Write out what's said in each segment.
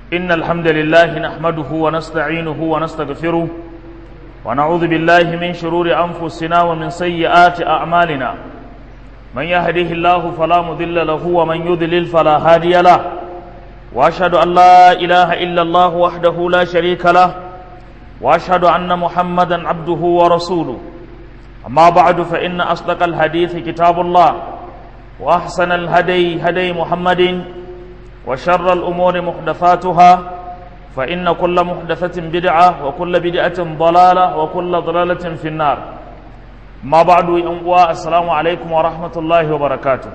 إن الحمد لله نحمده ونستعينه ونستغفره ونعوذ بالله من شرور أنفسنا ومن سيئات أعمالنا من يهده الله فلا مضل له ومن يضلل فلا هادي له وأشهد أن لا إله إلا الله وحده لا شريك له وأشهد أن محمدا عبده ورسوله أما بعد فإن أصدق الحديث كتاب الله وأحسن الهدي هدي محمد وشر الأمور محدثاتها فإن كل محدثة بدعة وكل بدعة ضلالة وكل ضلالة في النار ما بعد ينقوى السلام عليكم ورحمة الله وبركاته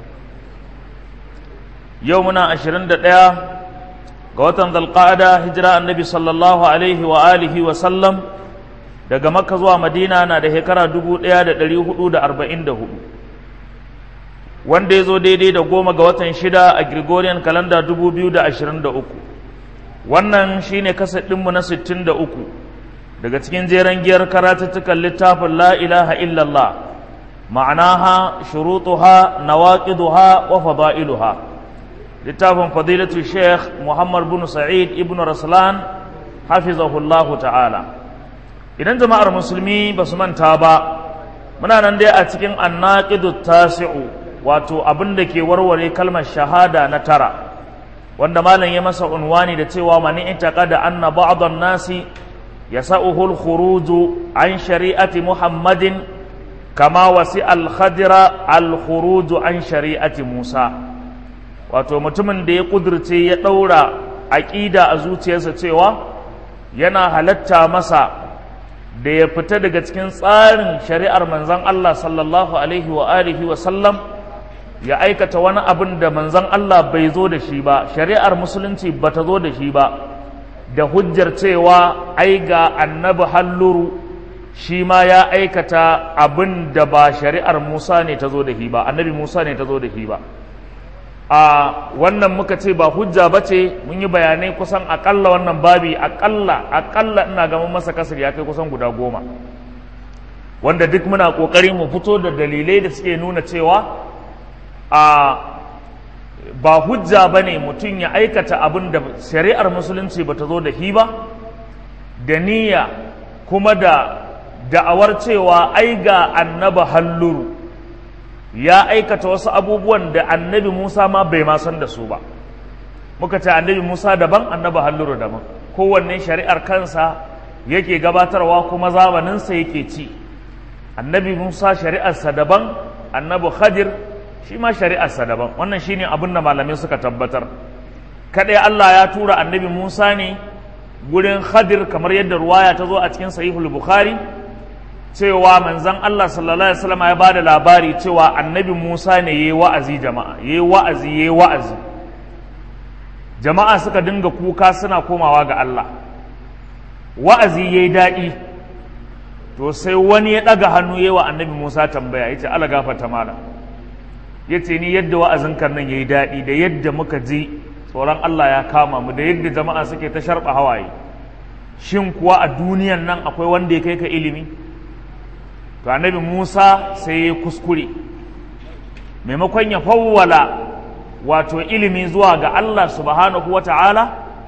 يومنا عشرين دقيقة قوتن ذا القاعدة هجرة النبي صلى الله عليه وآله وسلم daga makka zuwa madina na da shekara 1444 wanda ya zo daidai da goma ga watan shida a gregorian calendar 2023 wannan shine kasadinmu na 63 daga cikin jeren giyar karatuttukan littafin la ilaha illallah ma'anaha shurutuha nawaqiduha wa fada'iluha littafin fadilatu sheikh muhammad bin sa'id ibn raslan hafizahullahu ta'ala idan jama'ar musulmi ba su manta ba muna nan dai a cikin annaqidu tasi'u wato abin da ke warware kalmar shahada na tara wanda malam ya masa unwani da cewa mani itaqada anna ba'dhan nasi yasa'uhu al-khuruj an shari'ati muhammadin kama wasi al-khadira al-khuruj an shari'ati musa wato mutumin da ya kudurce ya daura aqida a zuciyarsa cewa yana halatta masa da ya fita daga cikin tsarin shari'ar manzon Allah sallallahu alaihi wa alihi wa sallam ya aikata wani abin da manzon Allah bai zo da shi ba shari'ar musulunci ba ta zo da shi ba da hujjar cewa ai ga annabi halluru shi ma ya aikata abin da ba shari'ar Musa ne ta zo da shi ba annabi Musa ne ta zo da shi ba a wannan muka ce ba hujja ba ce mun yi bayanai kusan akalla wannan babi akalla akalla ina ga mun masa kasar ya kai kusan guda goma wanda duk muna kokari mu fito da dalilai da suke nuna cewa a ba hujja ba ne mutum ya aikata abin da shari'ar musulunci ba ta zo da hi ba da niyya kuma da da'awar cewa ai ga annaba halluru ya aikata wasu abubuwan da annabi musa ma bai ma san da su ba muka ce annabi musa daban annaba halluru daban kowanne shari'ar kansa yake gabatarwa kuma zamaninsa yake ci annabi musa shari'arsa daban annabi khadir shi ma shari'arsa daban wannan shine abin da malamai suka tabbatar kadai Allah ya tura annabi Musa ne gurin Khadir kamar yadda ruwaya ta zo a cikin sahihul Bukhari cewa manzon Allah sallallahu alaihi wasallam ya bada labari cewa annabi Musa ne yayi wa'azi jama'a yayi wa'azi yayi wa'azi jama'a suka dinga kuka suna komawa ga Allah wa'azi yayi daɗi to sai wani ya ɗaga hannu yayi wa annabi Musa tambaya yace Allah gafarta malam ya ce ni yadda wa'azin nan ya yi daɗi da yadda muka ji tsoron Allah ya kama mu da yadda jama'a suke ta sharɓa hawaye shin kuwa a duniyan nan akwai wanda ya kai ka ilimi to annabi Musa sai ya kuskure maimakon ya fawwala wato ilimi zuwa ga Allah subhanahu wa ta'ala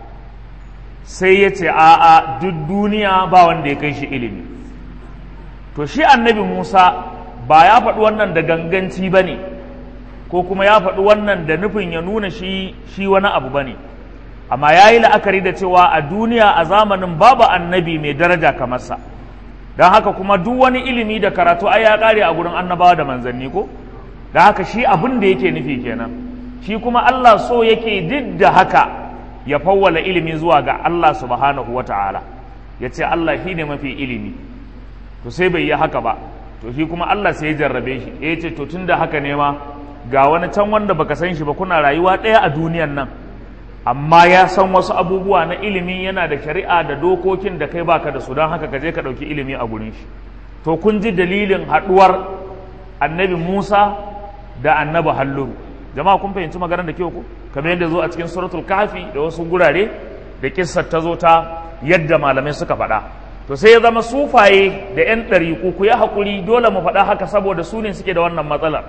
sai ya ce a'a duk duniya ba wanda ya kai shi ilimi to shi annabi Musa ba ya faɗi wannan da ganganci ba ne ko kuma ya faɗi wannan da nufin ya nuna shi shi wani abu ba ne amma ya yi la'akari da cewa a duniya a zamanin babu annabi mai daraja kamar sa don haka kuma duk wani ilimi da karatu ai ya ƙare a gurin annabawa da manzanni ko don haka shi abin da yake nufi kenan shi kuma Allah so yake duk da haka ya fawwala ilimi zuwa ga Allah subhanahu wa ta'ala ya ce Allah shi ne mafi ilimi to sai bai yi haka ba to shi kuma Allah sai ya jarrabe shi ya ce to tun da haka ne ma ga wani can wanda baka san shi ba kuna rayuwa ɗaya a duniyan nan amma ya san wasu abubuwa na ilimi yana da shari'a da dokokin da kai baka da su don haka ka je ka ɗauki ilimi a gurin shi to kun ji dalilin haɗuwar annabi musa da annabi halluru jama'a kun fahimci maganar da kyau ko kamar yadda zo a cikin suratul kafi da wasu gurare da kissar ta zo ta yadda malamai suka faɗa to sai ya zama sufaye da 'yan ɗariƙu ku ya haƙuri dole mu faɗa haka saboda su ne suke da wannan matsalar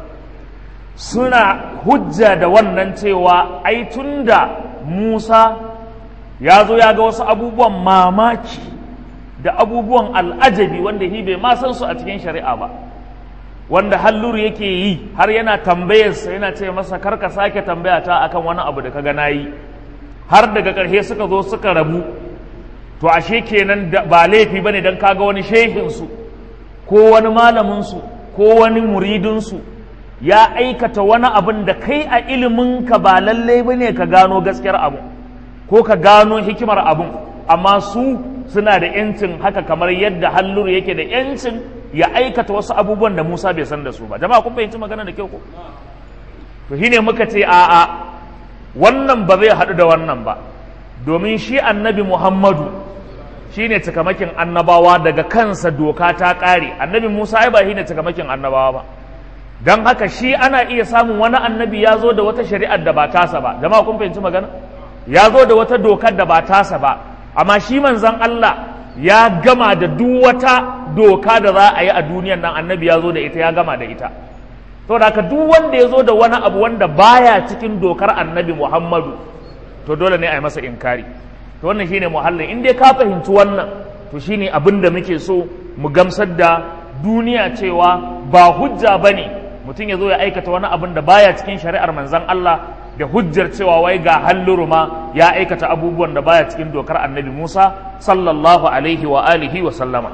suna hujja da wannan cewa ai tunda Musa ya zo ya ga wasu abubuwan mamaki da abubuwan al'ajabi wanda hi bai ma san su a cikin shari'a ba wanda halluru yake yi har yana tambayarsa yana ce masa karka sake tambaya ta akan wani abu da kaga nayi har daga ƙarshe suka zo suka rabu to ashe kenan ba laifi bane dan kaga wani shehinsu ko wani malaminsu ko wani muridinsu ya aikata wani abin da kai a iliminka ba lalle bane ka gano gaskiyar abu ko ka gano hikimar abun amma su suna da yancin haka kamar yadda halluru yake da yancin ya aikata wasu abubuwan da Musa bai san da su ba jama'a kun fahimci magana da kyau ko to shine muka ce a'a wannan ba zai haɗu da wannan ba domin shi annabi Muhammadu shine cikamakin annabawa daga kansa doka ta ƙare annabi Musa ai ba shine cikamakin annabawa ba don haka shi ana iya samun wani annabi ya zo da wata shari'ar da ba tasa ba jama'a kun fahimci magana ya zo da wata dokar da ba tasa ba amma shi manzon Allah ya gama da duk wata doka da za a yi a duniyan nan annabi ya zo da ita ya gama da ita to da haka duk wanda ya zo da wani abu wanda baya cikin dokar annabi Muhammadu to dole ne a yi masa inkari to wannan shine muhallin in dai ka fahimci wannan to shine abin da muke so mu gamsar da duniya cewa ba hujja bane mutum ya zo ya aikata wani abin da baya cikin shari'ar manzon Allah da hujjar cewa wai ga halluru ma ya aikata abubuwan da baya cikin dokar annabi Musa sallallahu alaihi wa alihi wa sallama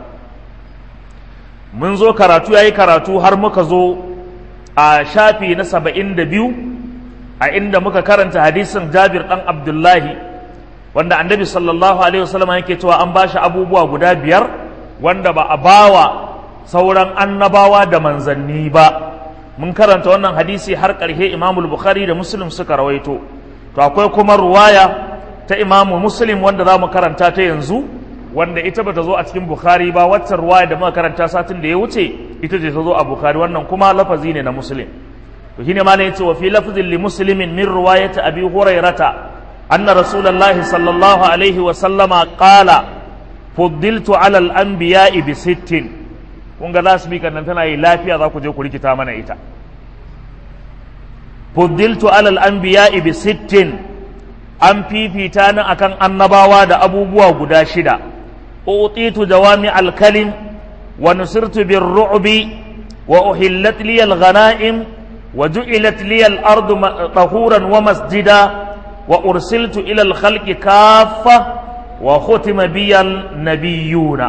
mun zo karatu yayi karatu har muka zo a shafi na saba'in da biyu a inda muka karanta hadisin Jabir dan Abdullahi wanda annabi sallallahu alaihi wa sallama yake cewa an bashi abubuwa guda biyar wanda ba a bawa sauran annabawa da manzanni ba mun karanta wannan hadisi har ƙarshe imamu bukhari da muslim suka rawaito to akwai kuma ruwaya ta imamu muslim wanda za mu karanta ta yanzu wanda ita bata zo a cikin bukhari ba waccan ruwaya da muka karanta satin da ya wuce ita ce ta zo a bukhari wannan kuma lafazi ne na muslim to shine ma ne yace wa fi lafzin li muslimin min riwayati abi hurairata anna rasulullahi sallallahu alaihi wa sallama qala fuddiltu ala al-anbiya'i bi sittin kun ga lasbika nan tana yi lafiya za ku je ku rikita mana ita fuddiltu alal anbiya'i bi sittin an fifita ni akan annabawa da abubuwa guda shida utitu jawami alkalim wa nusirtu bir ru'bi wa uhillat li al ghanaim wa ju'ilat li al ardu tahuran wa masjida wa ursiltu ila al khalqi kaffa wa khutima bi al nabiyyuna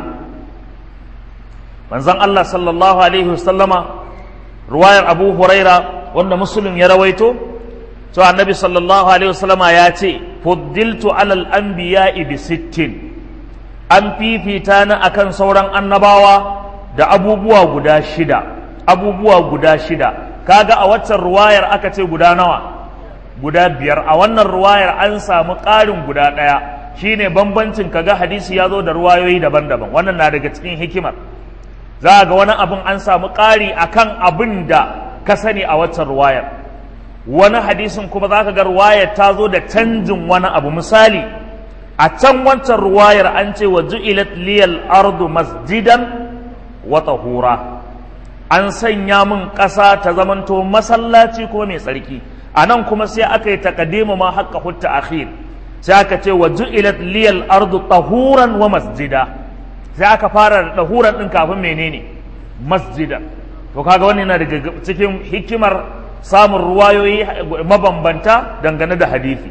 manzon Allah sallallahu alaihi wasallama ruwayar Abu Huraira wanda Muslim ya rawaito to annabi sallallahu alaihi wasallama ya ce fuddiltu alal anbiya'i bi sittin an fifita ni akan sauran annabawa da abubuwa guda shida abubuwa guda shida kaga a waccan ruwayar aka ce guda nawa guda biyar a wannan ruwayar an samu ƙarin guda ɗaya shine bambancin kaga hadisi ya zo da ruwayoyi daban-daban wannan na daga cikin hikimar za ga wani abin an samu ƙari akan abin da ka sani a waccan ruwayar wani hadisin kuma za ka ga ruwayar ta zo da canjin wani abu misali a can wancan ruwayar an ce wa ju'ilat liyal ardu masjidan wa tahura an sanya min ƙasa ta zamanto masallaci ko mai tsarki a nan kuma sai aka yi takadimu ma haƙƙa hutta akhir sai aka ce wa ju'ilat liyal ardu tahuran wa masjida sai aka fara da tahuran din kafin menene masjidan to kaga wannan yana daga cikin hikimar samun ruwayoyi mabambanta dangane da hadisi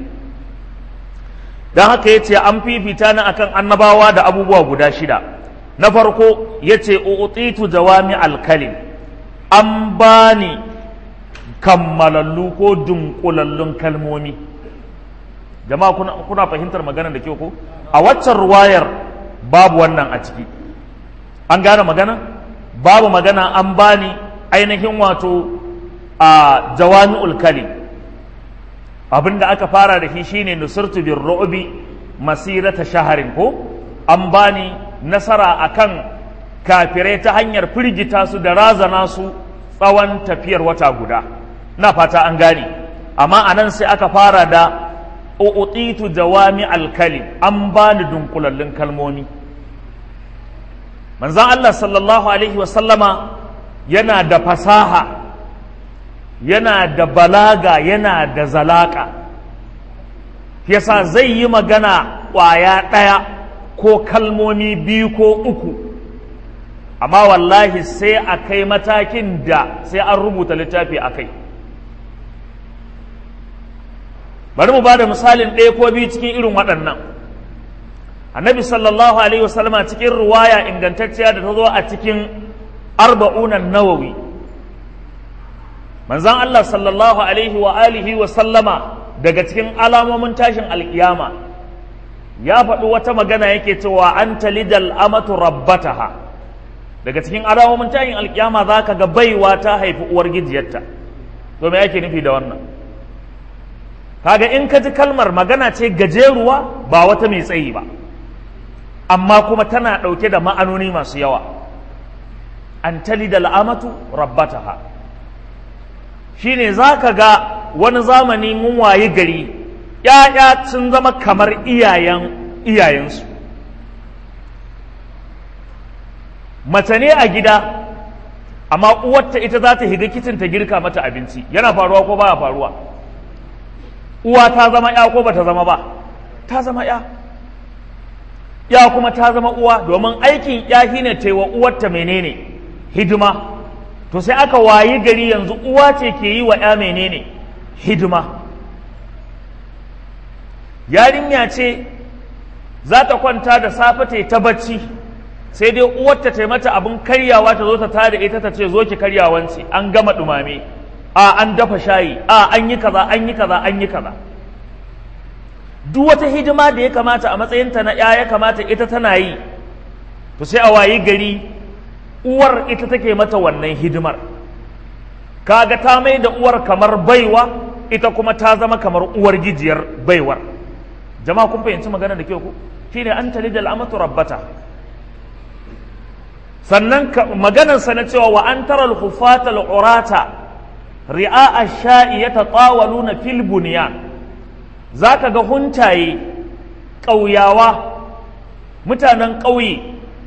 don haka ya ce an fifita ni akan annabawa da abubuwa guda shida na farko ya ce utitu jawami alkalim an bani kammalallu ko dunkulallun kalmomi jama'a kuna, kuna fahimtar magana da kyau ko a waccan ruwayar babu wannan a ciki an gane magana babu magana an bani ainihin wato a jawami'ul kalim abinda aka fara da shi shine nusirtu bir ru'bi masirata shaharin ko an bani nasara akan kafirai ta hanyar firgita su da razana su tsawon tafiyar wata guda na fata an gane amma anan sai aka fara da u'titu jawami alkalim an bani dunkulallun kalmomi manzon Allah sallallahu alaihi wa sallama yana da fasaha yana da balaga yana da zalaka yasa zai yi magana ƙwaya ɗaya ko kalmomi biyu ko uku amma wallahi sai a kai matakin da sai an rubuta littafi a kai bari mu ba da misalin ɗaya ko biyu cikin irin waɗannan annabi sallallahu alaihi wasallama cikin ruwaya ingantacciya da ta zo a cikin arba'unan nawawi manzan Allah sallallahu alaihi wa alihi wa sallama daga cikin alamomin tashin alkiyama ya faɗi wata magana yake cewa an talidal amatu rabbataha daga cikin alamomin tashin alkiyama za ka ga baiwa ta haifi uwar gijiyarta to me yake nufi da wannan kaga in ka ji kalmar magana ce gajeruwa ba wata mai tsayi ba amma kuma tana ɗauke da ma'anoni masu yawa an talidal amatu rabbataha shine za ka ga wani zamani mun wayi gari ‘ya'ya sun zama kamar iyayen iyayensu mace ne a gida amma uwarta ita za ta higa kicin ta girka mata abinci yana faruwa ko baya faruwa uwa ta zama ‘ya ko ba ta zama ba ta zama ‘ya ya kuma ta zama uwa domin aikin ‘ya shine taiwa uwarta menene hidima to sai aka wayi gari yanzu uwa ce ke yi wa ‘ya menene hidima yarinya ce za ta kwanta da safe ta ta bacci sai dai uwarta ta mata abin karyawa ta zo ta tada ita ta ce zo ki karyawanci an gama dumame a an dafa shayi a an yi kaza an yi kaza an yi kaza duk wata hidima da ya kamata a matsayinta na ‘ya ya kamata ita tana yi to sai a wayi gari uwar ita take mata wannan hidimar kaga ta mai da uwar kamar baiwa ita kuma ta zama kamar uwar gijiyar baiwar jama'a kun fahimci magana da ke ku shine an tali da al'amatu rabbata sannan maganar sa na cewa wa an tara al-hufata al-urata ri'a ash-sha'i yatatawaluna fil bunyan zaka ga huntaye ƙauyawa mutanen ƙauye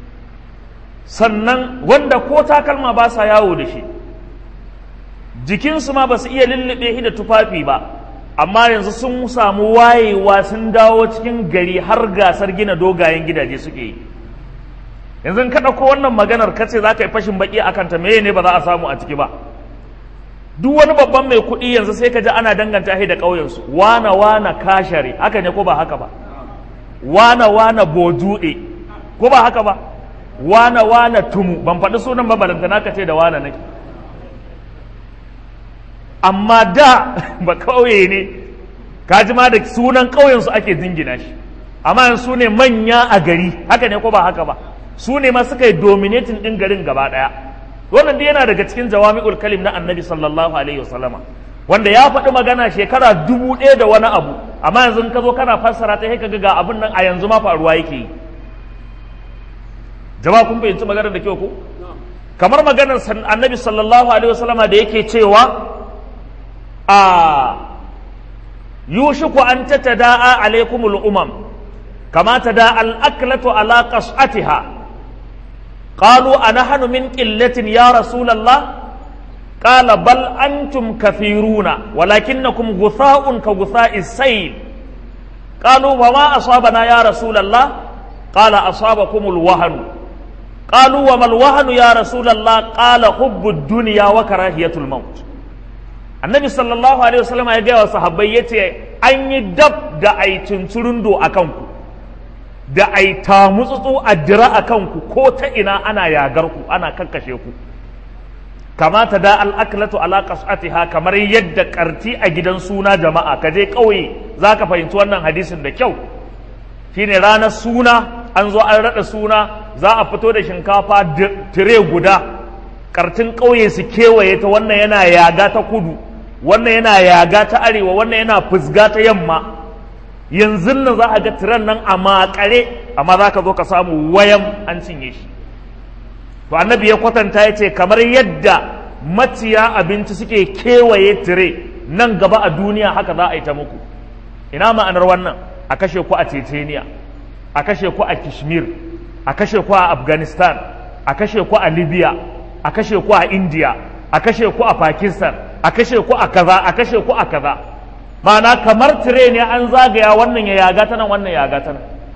sannan wanda ko takalma ba sa yawo da shi jikinsu ma ba su iya lullube shi da tufafi ba amma yanzu sun samu wayewa sun dawo cikin gari har gasar gina dogayen gidaje suke yi yanzu ka ɗauko wannan maganar kace za ka yi fashin baki a kanta meye ne ba za a samu a ciki ba duk wani babban mai kuɗi yanzu sai ka ji ana danganta shi da ƙauyensu wana wana kashare haka ne ko ba haka ba wana wana bojuɗe ko ba haka ba wana wana tumu ban faɗi sunan mabalanta naka ce da wana nake amma da ba ƙauye ne kaji ma da sunan ƙauyensu ake jingina shi amma yanzu su ne manya a gari haka ne ko ba haka ba su ne ma suka yi dominating ɗin garin gaba ɗaya wannan dai yana daga cikin jawami'ul kalim na annabi sallallahu alaihi wasallama wanda ya faɗi magana shekara dubu ɗaya da wani abu amma yanzu ka zo kana fassara ta sai ka ga abin nan a yanzu ma faruwa yake yi jama'a kun fahimci maganar da kyau ko kamar maganar annabi sallallahu alaihi wasallama da yake cewa a yushiku an tatada'a alaikumul umam kama tada al-aklatu ala qas'atiha qalu anahnu min qillatin ya rasulullah qala bal antum kathiruna walakinnakum gutha'un ka gutha'i sayl qalu wa ma asabana ya rasulullah qala asabakumul wahnu قالوا وما الوهن يا رسول الله قال حب الدنيا وكراهية الموت النبي صلى الله عليه وسلم ya gaya wa sahabbai yace an yi dab da ai tunturundo a kanku da ai tamutsutsu a dira a kanku ko ta ina ana yagar ku ana kakkashe ku kamata da al'aklatu ala qas'atiha kamar yadda karti a gidan suna jama'a ka je kauye zaka fahimci wannan hadisin da kyau shine ranar suna an zo an raɗa suna za a fito da shinkafa tire guda kartin ƙauye su kewaye ta wannan yana yaga ta kudu wannan yana yaga ta arewa wannan yana fusga ta yamma yanzu nan za a ga tiran nan a makare amma za ka zo ka samu wayan an cinye shi to annabi ya kwatanta ya ce kamar yadda maciya abinci suke kewaye tire nan gaba a duniya haka za a yi ta muku ina ma'anar wannan a kashe ku a ceceniya a kashe ku a kishmir a kashe ku a afghanistan a kashe ku a libya a kashe ku a india a kashe ku a pakistan a kashe ku a kaza a kashe ku a kaza ma'ana kamar tire ne an zagaya wannan ya yaga ta nan wannan ya yaga ta nan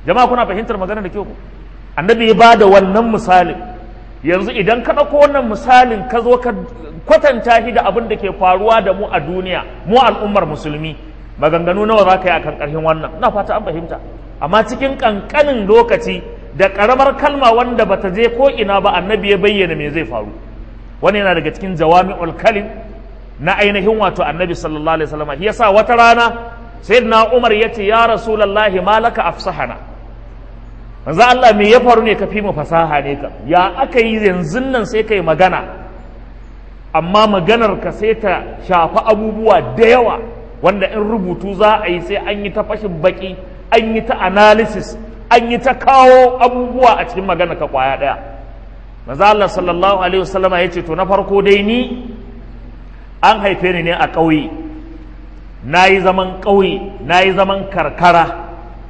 jama'a kuna fahimtar magana da kyau annabi ya ba da wannan misalin yanzu idan ka ɗauko wannan misalin ka zo ka kwatanta shi da abin da ke faruwa da mu a duniya mu al'ummar musulmi maganganu nawa za ka yi a kan ƙarshen wannan na fata an fahimta amma cikin ƙanƙanin lokaci da ƙaramar kalma wanda bata je ko ina ba annabi ya bayyana me zai faru wani yana daga cikin jawami'ul kalim na ainihin wato annabi sallallahu alaihi wasallam yasa wata rana sayyidina umar yace ya rasulullahi malaka afsahana manzo Allah me ya faru ne ka fi mu fasaha ne ka ya aka yi yanzu nan sai kai magana amma maganar ka sai ta shafi abubuwa da yawa wanda in rubutu za a yi sai an yi ta fashin baki an yi ta analysis an yi ta kawo abubuwa a cikin magana ka kwaya daya manzo Allah sallallahu alaihi wasallam ya ce to na farko dai ni an haife ni ne a ƙauye na yi zaman ƙauye na yi zaman karkara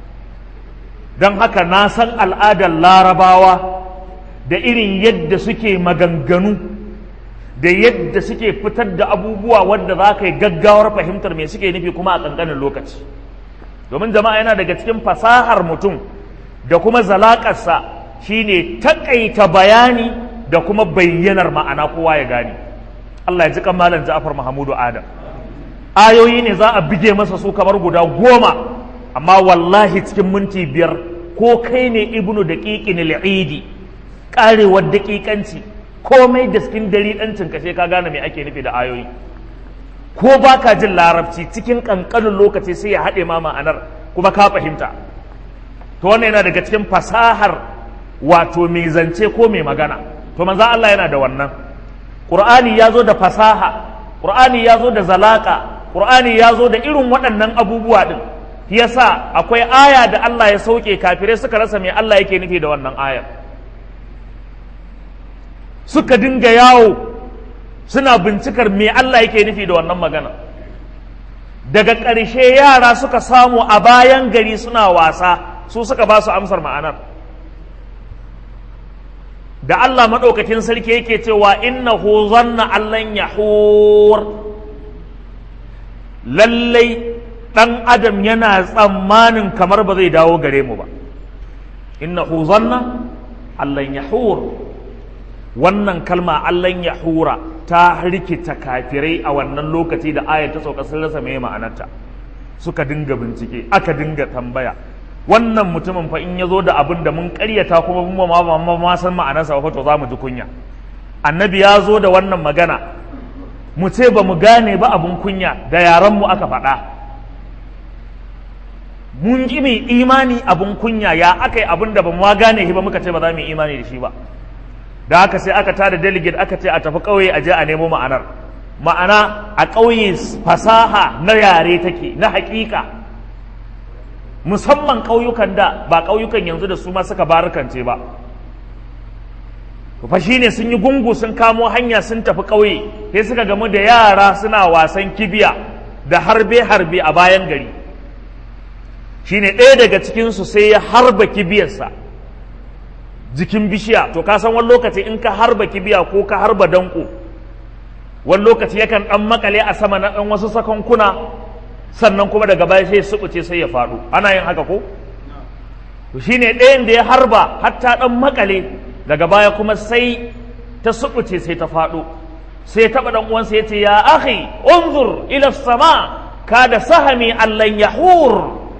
don haka na san al'adar larabawa da irin yadda suke maganganu da yadda suke fitar da abubuwa wadda za ka yi gaggawar fahimtar me suke nufi kuma a ƙanƙanin lokaci domin jama'a yana daga cikin fasahar mutum da kuma zalaƙarsa shine taƙaita bayani da kuma bayyanar ma'ana kowa ya gane Allah ya ji kan malam Ja'far Mahamudu Adam ayoyi ne za a bige masa su kamar guda goma amma wallahi cikin minti biyar ko kai ne ibnu daqiqin al-idi karewar daƙiƙanci komai da cikin dariɗancin ka sai ka gane me ake nufi da ayoyi ko baka jin larabci cikin ƙanƙanin lokaci sai ya haɗe ma ma'anar kuma ka fahimta to wannan yana daga cikin fasahar wato mai zance ko mai magana to manzo Allah yana da wannan Qur'ani ya zo da fasaha Qur'ani ya zo da zalaka Qur'ani ya zo da irin waɗannan abubuwa din yasa akwai aya da Allah ya sauke kafirai suka rasa me Allah yake nufi da wannan ayar suka dinga yawo suna bincikar me Allah yake nufi da wannan magana daga ƙarshe yara suka samu a bayan gari suna wasa su suka ba su amsar ma'anar da Allah maɗaukakin sarki yake cewa innahu zanna allan yahur lallai ɗan adam yana tsammanin kamar ba zai dawo gare mu ba innahu zanna allan yahur wannan kalma allan yahura ta rikita kafirai a wannan lokaci da ayat ta sauka sun rasa mai ma'anarta suka dinga bincike aka dinga tambaya wannan mutumin fa in ya zo da abin da mun karyata kuma mun ma ma ma san ma'anarsa ba to za mu ji kunya annabi ya zo da wannan magana mu ce ba mu gane ba abin kunya da yaran mu aka faɗa mun ji mai imani abin kunya ya aka yi abin da ba mu gane shi ba muka ce ba za mu yi imani da shi ba da haka sai aka tada delegate aka ce a tafi ƙauye a je a nemo ma'anar ma'ana a ƙauye fasaha na yare take na haƙiƙa musamman ƙauyukan da ba ƙauyukan yanzu da su ma suka barukance ba fa ne sun yi gungu sun kamo hanya sun tafi ƙauye sai suka gamu da yara suna wasan kibiya da harbe-harbe a bayan gari shine ɗaya daga cikinsu sai ya harba kibiyarsa jikin bishiya to ka san wani lokaci in ka harba kibiya ko ka harba danko wani lokaci yakan ɗan makale a sama na ɗan wasu sakankuna sannan kuma daga baya sai suɓuce sai ya faɗo ana yin haka ko to shine ɗayan da ya harba hatta ɗan makale daga baya kuma sai ta suɓuce sai ta faɗo sai taɓa ɗan uwansa ya ce ya akhi unzur ila sama kada sahami allan yahur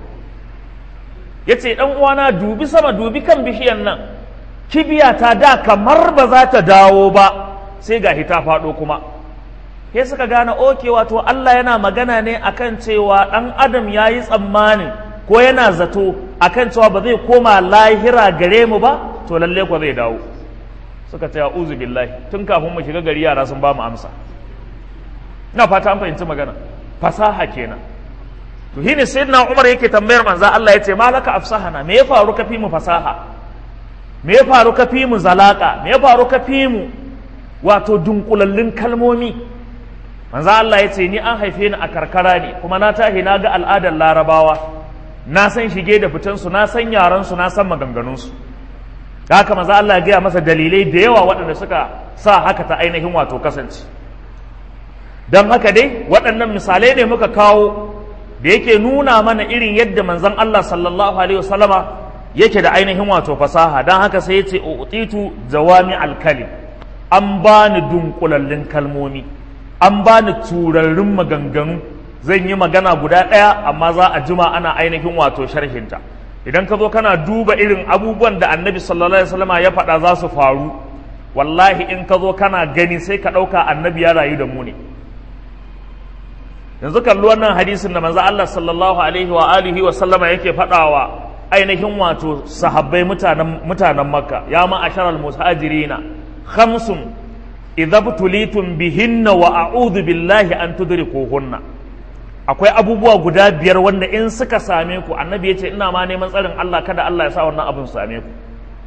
ya ce ɗan uwana dubi sama dubi kan bishiyan nan kibiya ta da kamar ba za ta dawo ba sai ga ta faɗo kuma sai suka gane oke wato Allah yana magana ne akan cewa ɗan adam ya yi tsammanin ko yana zato akan cewa ba zai koma lahira gare mu ba to lalle ko zai dawo suka ce uzu billahi tun kafin mu shiga gari yara sun ba mu amsa ina fata an fahimci magana fasaha kenan to shine sayyidina Umar yake tambayar manzo Allah ya ce malaka afsahana me ya faru ka fi mu fasaha me ya faru ka fi mu zalaka me ya faru ka fi mu wato dunkulallun kalmomi manzo Allah ya ce ni an haife ni a karkara ne kuma na tahi na ga al'adar larabawa na san shige da fitansu na san yaransu na san maganganunsu da haka manzo Allah ya gaya masa dalilai da yawa waɗanda suka sa haka ta ainihin wato kasance don haka dai waɗannan misalai ne muka kawo da yake nuna mana irin yadda manzon Allah sallallahu alaihi wasallama yake da ainihin wato fasaha don haka sai ya ce utitu jawami alkalim an bani dunkulallin kalmomi an bani turarrun maganganu zan yi magana guda ɗaya amma za a jima ana ainihin wato sharhinta idan ka zo kana duba irin abubuwan da annabi sallallahu alaihi wasallama ya faɗa za su faru wallahi in ka zo kana gani sai ka ɗauka annabi ya rayu da mu ne yanzu kalli wannan hadisin da manzo Allah sallallahu alaihi wa alihi wa sallama yake faɗawa ainihin wato sahabbai mutanen mutanen makka ya ma asharal muhajirina khamsun idza butulitum bihinna wa a'udhu billahi an tudrikuhunna akwai abubuwa guda biyar wanda in suka same ku annabi yace ina ma neman tsarin Allah kada Allah ya sa wannan abin su same ku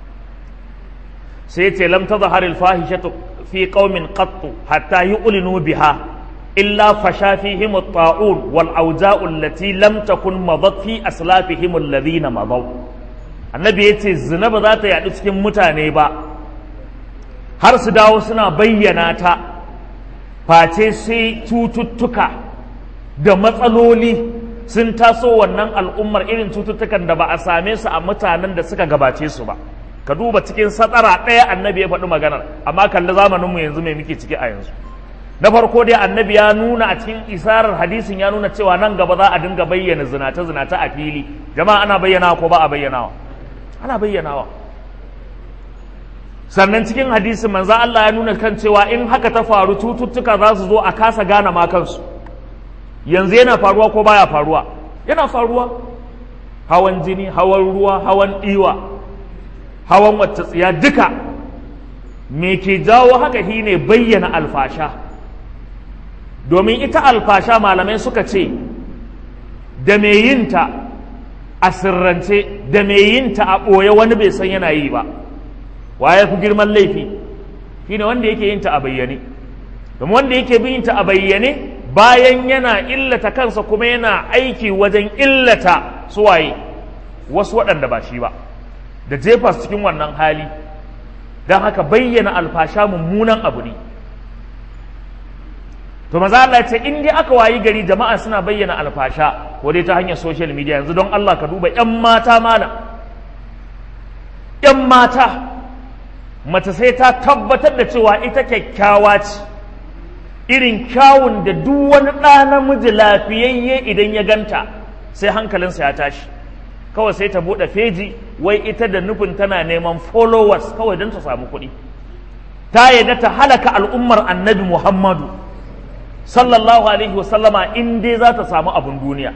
sai yace lam tadhhar al fahishatu fi qaumin qattu hatta yu'linu biha illa fasha fihim at-ta'un wal awja'u allati lam takun madat fi aslafihim alladhina madaw annabi yace zina ba za ta yadu cikin mutane ba har su dawo suna bayyana ta face sai cututtuka da matsaloli sun taso wannan al'ummar irin cututtukan da ba a same su a mutanen da suka gabace su ba ka duba cikin satsara ɗaya annabi ya faɗi maganar amma kalli zamaninmu yanzu mai muke ciki a yanzu na farko dai annabi ya nuna a cikin isarar hadisin ya nuna cewa nan gaba za a dinga bayyana zinata zinata a fili jama'a ana bayyanawa ko ba a bayyanawa ana bayyanawa sannan cikin hadisin manzo Allah ya nuna kan cewa in haka ta faru cututtuka za su zo a kasa gane ma kansu yanzu yana faruwa ko baya faruwa yana faruwa hawan jini hawan ruwa hawan ɗiwa hawan wacce tsiya duka me ke jawo haka shine bayyana alfasha domin ita alfasha malamai suka ce da mai yinta a sirrance da mai yinta a ɓoye wani bai san yana yi ba waye fi girman laifi shine wanda yake yinta a bayyane domin wanda yake yinta a bayyane bayan yana illata kansa kuma yana aiki wajen illata suwaye wasu waɗanda ba shi ba da jefa su cikin wannan hali don haka bayyana alfasha mummunan abu ne to maza Allah ce in dai aka wayi gari jama'a suna bayyana alfasha ko dai ta hanyar social media yanzu don Allah ka duba yan mata malam yan mata mace sai ta tabbatar da cewa ita kyakkyawa ce irin kyawun da duk wani ɗa namiji lafiyayye idan ya ganta sai hankalinsa ya tashi kawai sai ta buɗe feji wai ita da nufin tana neman followers kawai don ta samu kuɗi ta yadda ta halaka al'ummar annabi muhammadu sallallahu alaihi wasallama in dai za ta samu abin duniya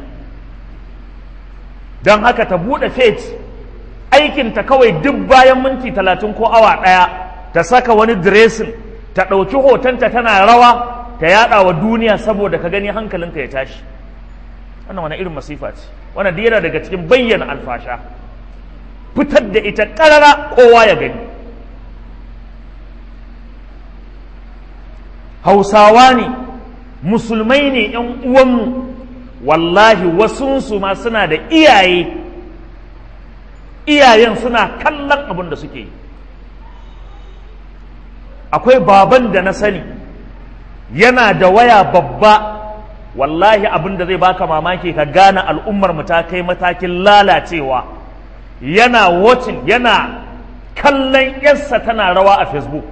don haka ta buɗe feji aikinta kawai duk bayan minti talatin ko awa ɗaya ta saka wani dressing ta ɗauki hotonta tana rawa ta yaɗa wa duniya saboda ka gani hankalinka ya tashi wannan wani irin masifa ce wannan yana daga cikin bayyana alfasha fitar da ita ƙarara kowa ya gani hausawa ne musulmai ne ‘yan uwanmu wallahi wasunsu ma suna da iyaye iyayen suna kallon abin da suke yi akwai baban da na sani yana da waya babba wallahi abin da zai baka mamaki ka gane al'ummar mu ta kai matakin lalacewa yana watching yana kallon yarsa tana rawa a facebook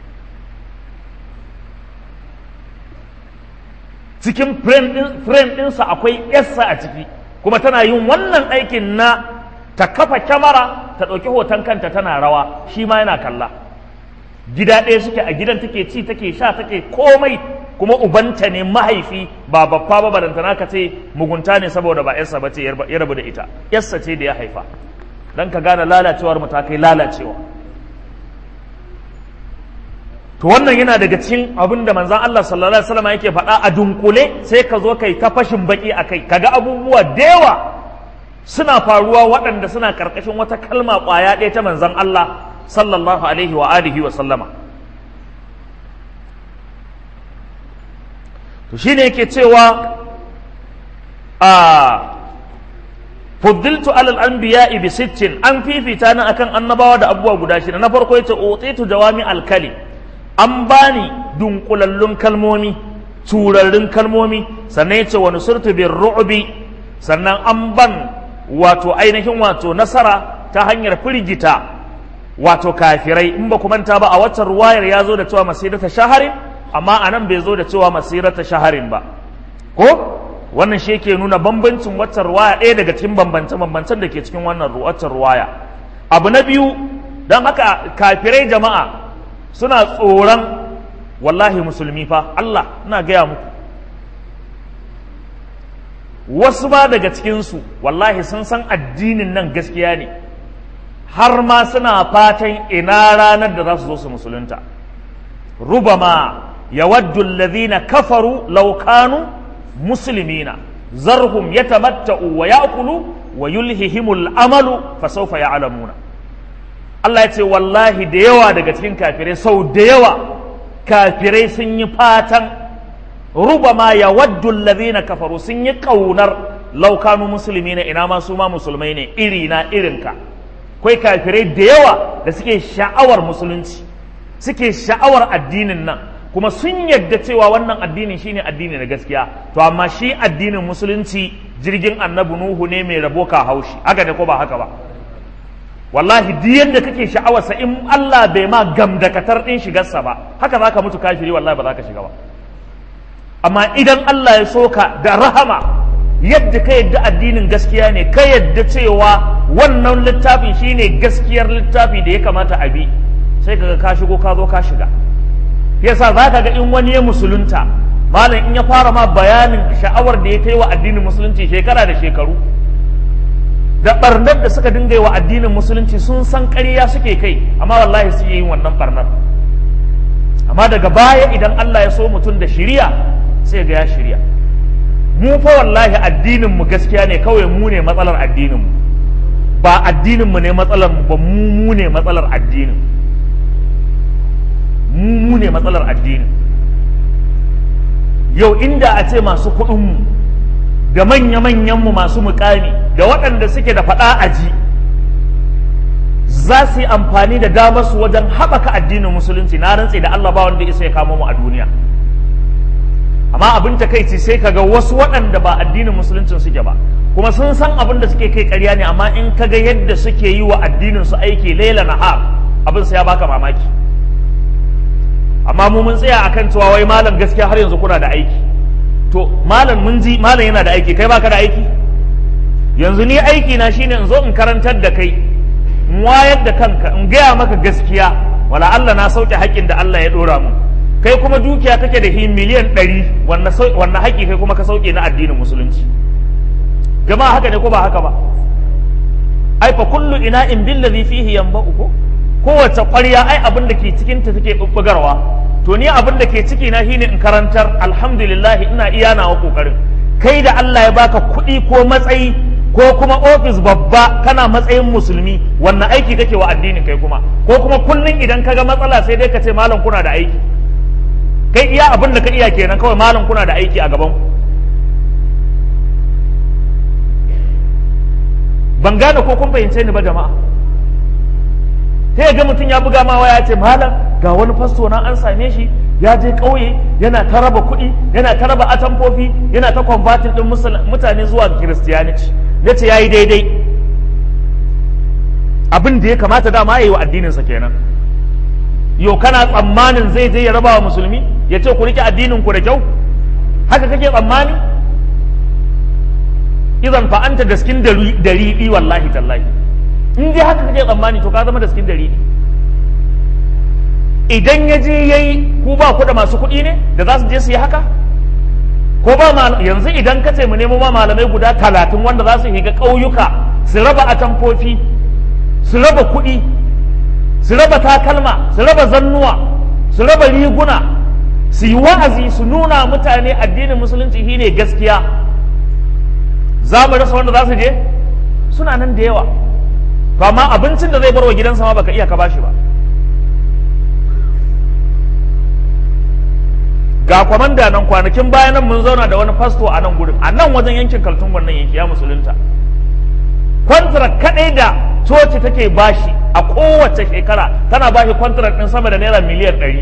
cikin frame ɗinsa akwai yarsa a ciki kuma tana yin wannan aikin na ta kafa kyamara ta ɗauki hoton kanta tana rawa shi ma yana kalla gida ɗaya suke a gidan take ci take sha take komai kuma ubanta ne mahaifi ba babba ba barantana ka ce mugunta ne saboda ba yarsa ba ce ya rabu da ita yarsa ce da ya haifa dan ka gane lalacewar mu ta kai lalacewa to wannan yana daga cikin abin da manzon Allah sallallahu alaihi wasallam yake faɗa a dunkule sai ka zo kai ta fashin baki akai kaga abubuwa da yawa suna faruwa waɗanda suna karkashin wata kalma ƙwaya ɗaya ta manzon Allah sallallahu alaihi wa alihi wa sallama to shine yake cewa a fuddiltu alal anbiya bi sittin an fifita ni akan annabawa da abubuwa guda shida na farko yace utitu jawami alkali an bani dunkulallun kalmomi turarrun kalmomi sannan yace wa nusurtu bir ru'bi sannan an ban wato ainihin wato nasara ta hanyar firgita wato kafirai in ba ku manta ba a waccan ruwayar ya zo da cewa masirata shaharin amma a nan bai zo da cewa masirata shaharin ba ko wannan shi yake nuna bambancin waccan ruwaya ɗaya daga cikin bambance-bambancen da ke cikin wannan waccan ruwaya abu na biyu don haka kafirai jama'a suna tsoron wallahi musulmi fa Allah ina gaya muku wasu ba daga cikinsu wallahi sun san addinin nan gaskiya ne har ma suna fatan ina ranar da za su zo su musulunta rubama yawaddu alladhina kafaru law kanu muslimina zarhum yatamatta'u wa ya'kulu wa yulhihimul amalu fa sawfa ya'lamuna Allah ya ce wallahi da yawa daga cikin kafirai sau da yawa kafirai sun yi fatan rubama ya waddu allazina kafaru sun yi kaunar laukanu musulmi na ina ma su ma musulmai ne iri na irinka kai kafirai da yawa da suke sha'awar musulunci suke sha'awar addinin nan kuma sun yadda cewa wannan addinin shine addini na gaskiya to amma shi addinin musulunci jirgin annabi nuhu ne mai rabo ka haushi haka ne ko ba haka ba wallahi duk yadda kake sha'awarsa in Allah bai ma gamdakatar din shigarsa ba haka zaka mutu kafiri wallahi ba za ka shiga ba amma idan Allah ya soka da rahama yadda ka yadda addinin gaskiya ne ka yadda cewa wannan littafin shine gaskiyar littafi da ya kamata a bi sai kaga ka shigo ka zo ka shiga yasa za ka ga in wani ya musulunta malam in ya fara ma bayanin sha'awar da ya kai wa addinin musulunci shekara da shekaru da barnar da suka dinga yi wa addinin musulunci sun san ƙarya suke kai amma wallahi su yi wannan barnar amma daga baya idan Allah ya so mutum da shiriya sai ga ya shirya mu fa wallahi addinin mu gaskiya ne kawai mu ne matsalar addinin mu ba addinin mu ne matsalar mu ba mu mu ne matsalar addinin mu mu ne matsalar addinin yau inda a ce masu kuɗin mu da manya-manyan mu masu mukami da waɗanda suke da faɗa aji za su yi amfani da damar su wajen haɓaka addinin musulunci na rantse da Allah ba wanda isa ya kamo mu a duniya amma abin takaici sai kaga wasu waɗanda ba addinin musuluncin suke ba kuma sun san abin da suke kai ƙarya ne amma in kaga yadda suke yi wa addinin su aiki laila nahar abin sai ya baka mamaki amma mu mun tsaya akan cewa wai malam gaskiya har yanzu kuna da aiki to malam mun ji malam yana da aiki kai baka da aiki yanzu ni aiki na shine in zo in karantar da kai in wayar da kanka in gaya maka gaskiya wala Allah na sauke haƙƙin da Allah ya ɗora mu kai kuma dukiya kake da miliyan ɗari wannan haƙƙi kai kuma ka sauke na addinin musulunci jama'a haka ne ko ba haka ba ai fa kullu ina in billazi fihi yanba'u ko kowace ƙwarya ai abin da ke cikin ta take bubbugarwa to ni abin da ke ciki na shine in karantar alhamdulillah ina iya nawa kokarin kai da Allah ya baka kuɗi ko matsayi ko kuma ofis babba kana matsayin musulmi wannan aiki kake wa addinin kai kuma ko kuma kullum idan kaga matsala sai dai ka ce malam kuna da aiki kai iya abin da ka iya kenan kawai malam kuna da aiki a gaban ban gane ko kun fahimce ni ba jama'a sai ga mutum ya buga ma waya ce malam ga wani fasto na an same shi ya je ƙauye yana ta raba kuɗi yana ta raba atamfofi yana ta kwamfatin ɗin mutane zuwa kiristiyaniti na ce ya yi daidai abin da ya kamata dama ya yi wa addininsa kenan yau kana tsammanin zai je ya raba wa musulmi ya ce ku rike addinin ku da kyau haka kake tsammani idan fa anta daskin dariɗi wallahi tallahi in dai haka kake tsammani to ka zama daskin dariɗi idan ya je yayi ku ba ku da masu kuɗi ne da za su je su yi haka ko ba yanzu idan ka ce mu nemo ma malamai guda talatin wanda za su higa ƙauyuka su raba atamfofi su raba kuɗi su raba takalma su raba zannuwa su raba riguna su yi wa'azi su nuna mutane addinin musulunci shine gaskiya za mu rasa wanda za su je suna nan da yawa to amma abincin da zai bar wa gidansa ma baka iya ka bashi ba ga kwamanda nan kwanakin bayan nan mun zauna da wani fasto a nan gurin a nan wajen yankin kaltun wannan yanki ya musulunta kwantarak kadai da coci take bashi a kowace shekara tana bashi kwantarak din sama da naira miliyan ɗari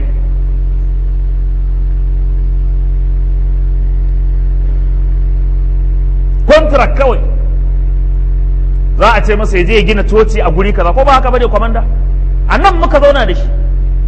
kwantarak kawai za a ce masa ya je ya gina coci a guri kaza ko ba haka bane kwamanda a nan muka zauna da shi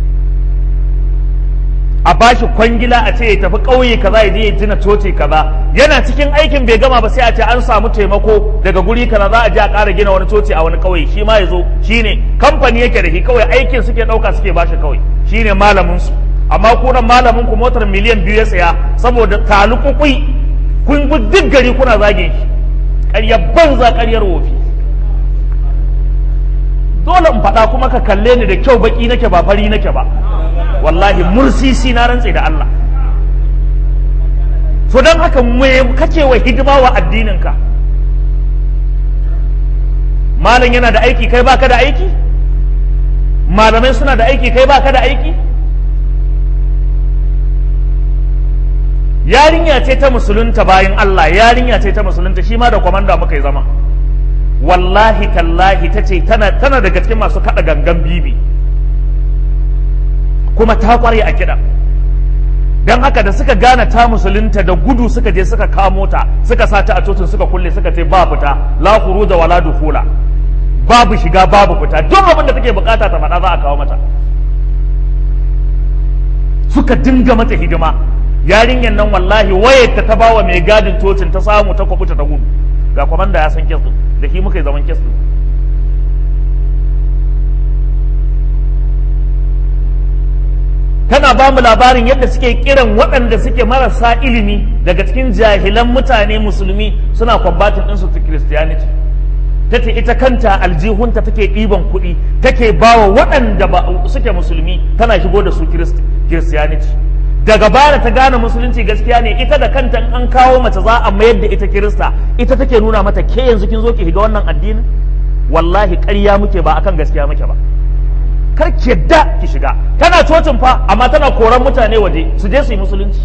a bashi kwangila a ce ya tafi ƙauye kaza ya je ya gina coci kaza yana cikin aikin bai gama ba sai a ce an samu taimako daga guri kaza za a je a ƙara gina wani coci a wani ƙauye shi ma ya zo shine kamfani yake da shi kawai aikin suke ɗauka suke bashi kawai shine malamin su amma kunan malamin ku motar miliyan biyu ya saya saboda talukukui kun bi duk gari kuna zagin shi ƙaryar banza ƙaryar wofi dole in faɗa kuma ka kalle ni da kyau baki nake ba fari nake ba wallahi mursisi na rantse da Allah so don haka me kake wa hidima wa addininka malam yana da aiki kai baka da aiki malamai suna da aiki kai baka da aiki yarinya ce ta musulunta bayan Allah yarinya ce ta musulunta shi ma da kwamanda muka yi zama wallahi tallahi ta ce tana tana daga cikin masu kada gangan bibi kuma ta kware a kiɗa don haka da suka gane ta musulunta da gudu suka je suka kamo ta suka sa ta a cocin suka kulle suka ce ba fita la da wala dukhula babu shiga babu fita duk abin da take bukata ta faɗa za a kawo mata suka dinga mata hidima yarinyar nan wallahi wayarta ta bawa mai gadin cocin ta samu ta kwabuta ta gudu ga kwamanda ya san kes din da shi muka yi zaman kes din tana ba mu labarin yadda suke kiran waɗanda suke marasa ilimi daga cikin jahilan mutane musulmi suna kwambatin ɗinsu ta christianity ta ce ita kanta aljihunta take ɗiban kuɗi take bawa waɗanda ba suke musulmi tana shigo da su christianity daga baya ta gane musulunci gaskiya ne ita da kanta an kawo mace za a mayar da ita kirista ita take nuna mata ke yanzu kin zo ki shiga wannan addinin wallahi ƙarya muke ba akan gaskiya muke ba kar ki yadda ki shiga tana cocin fa amma tana koran mutane waje su je su yi musulunci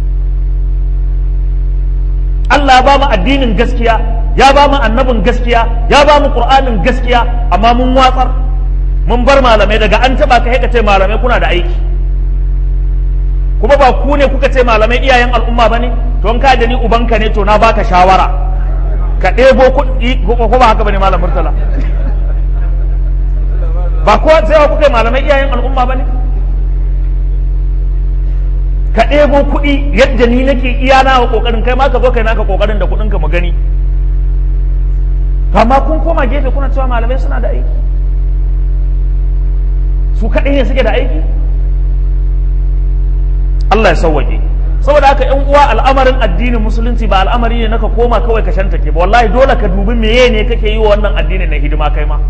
Allah ya ba mu addinin gaskiya ya ba mu annabin gaskiya ya ba mu qur'anin gaskiya amma mun watsar mun bar malamai daga an taba ka ka ce malamai kuna da aiki kuma ba ku ne kuka ce malamai iyayen al'umma ba ne to in ka da ni ubanka ne to na baka shawara ka ɗebo kuɗi ko ba haka ba ne malam murtala ba kowa sai kuka malamai iyayen al'umma ba ne ka ɗebo kuɗi yadda ni nake iya na wa ƙoƙarin kai ma ka zo kai naka ƙoƙarin da kuɗin ka mu gani amma kun koma gefe kuna cewa malamai suna da aiki su kaɗai ne suke da aiki Allah ya sauwaƙe saboda haka yan uwa al'amarin addinin musulunci ba al'amari ne naka koma kawai ka shantake ba wallahi dole ka dubi meye ne kake yi wa wannan addinin na hidima kai ma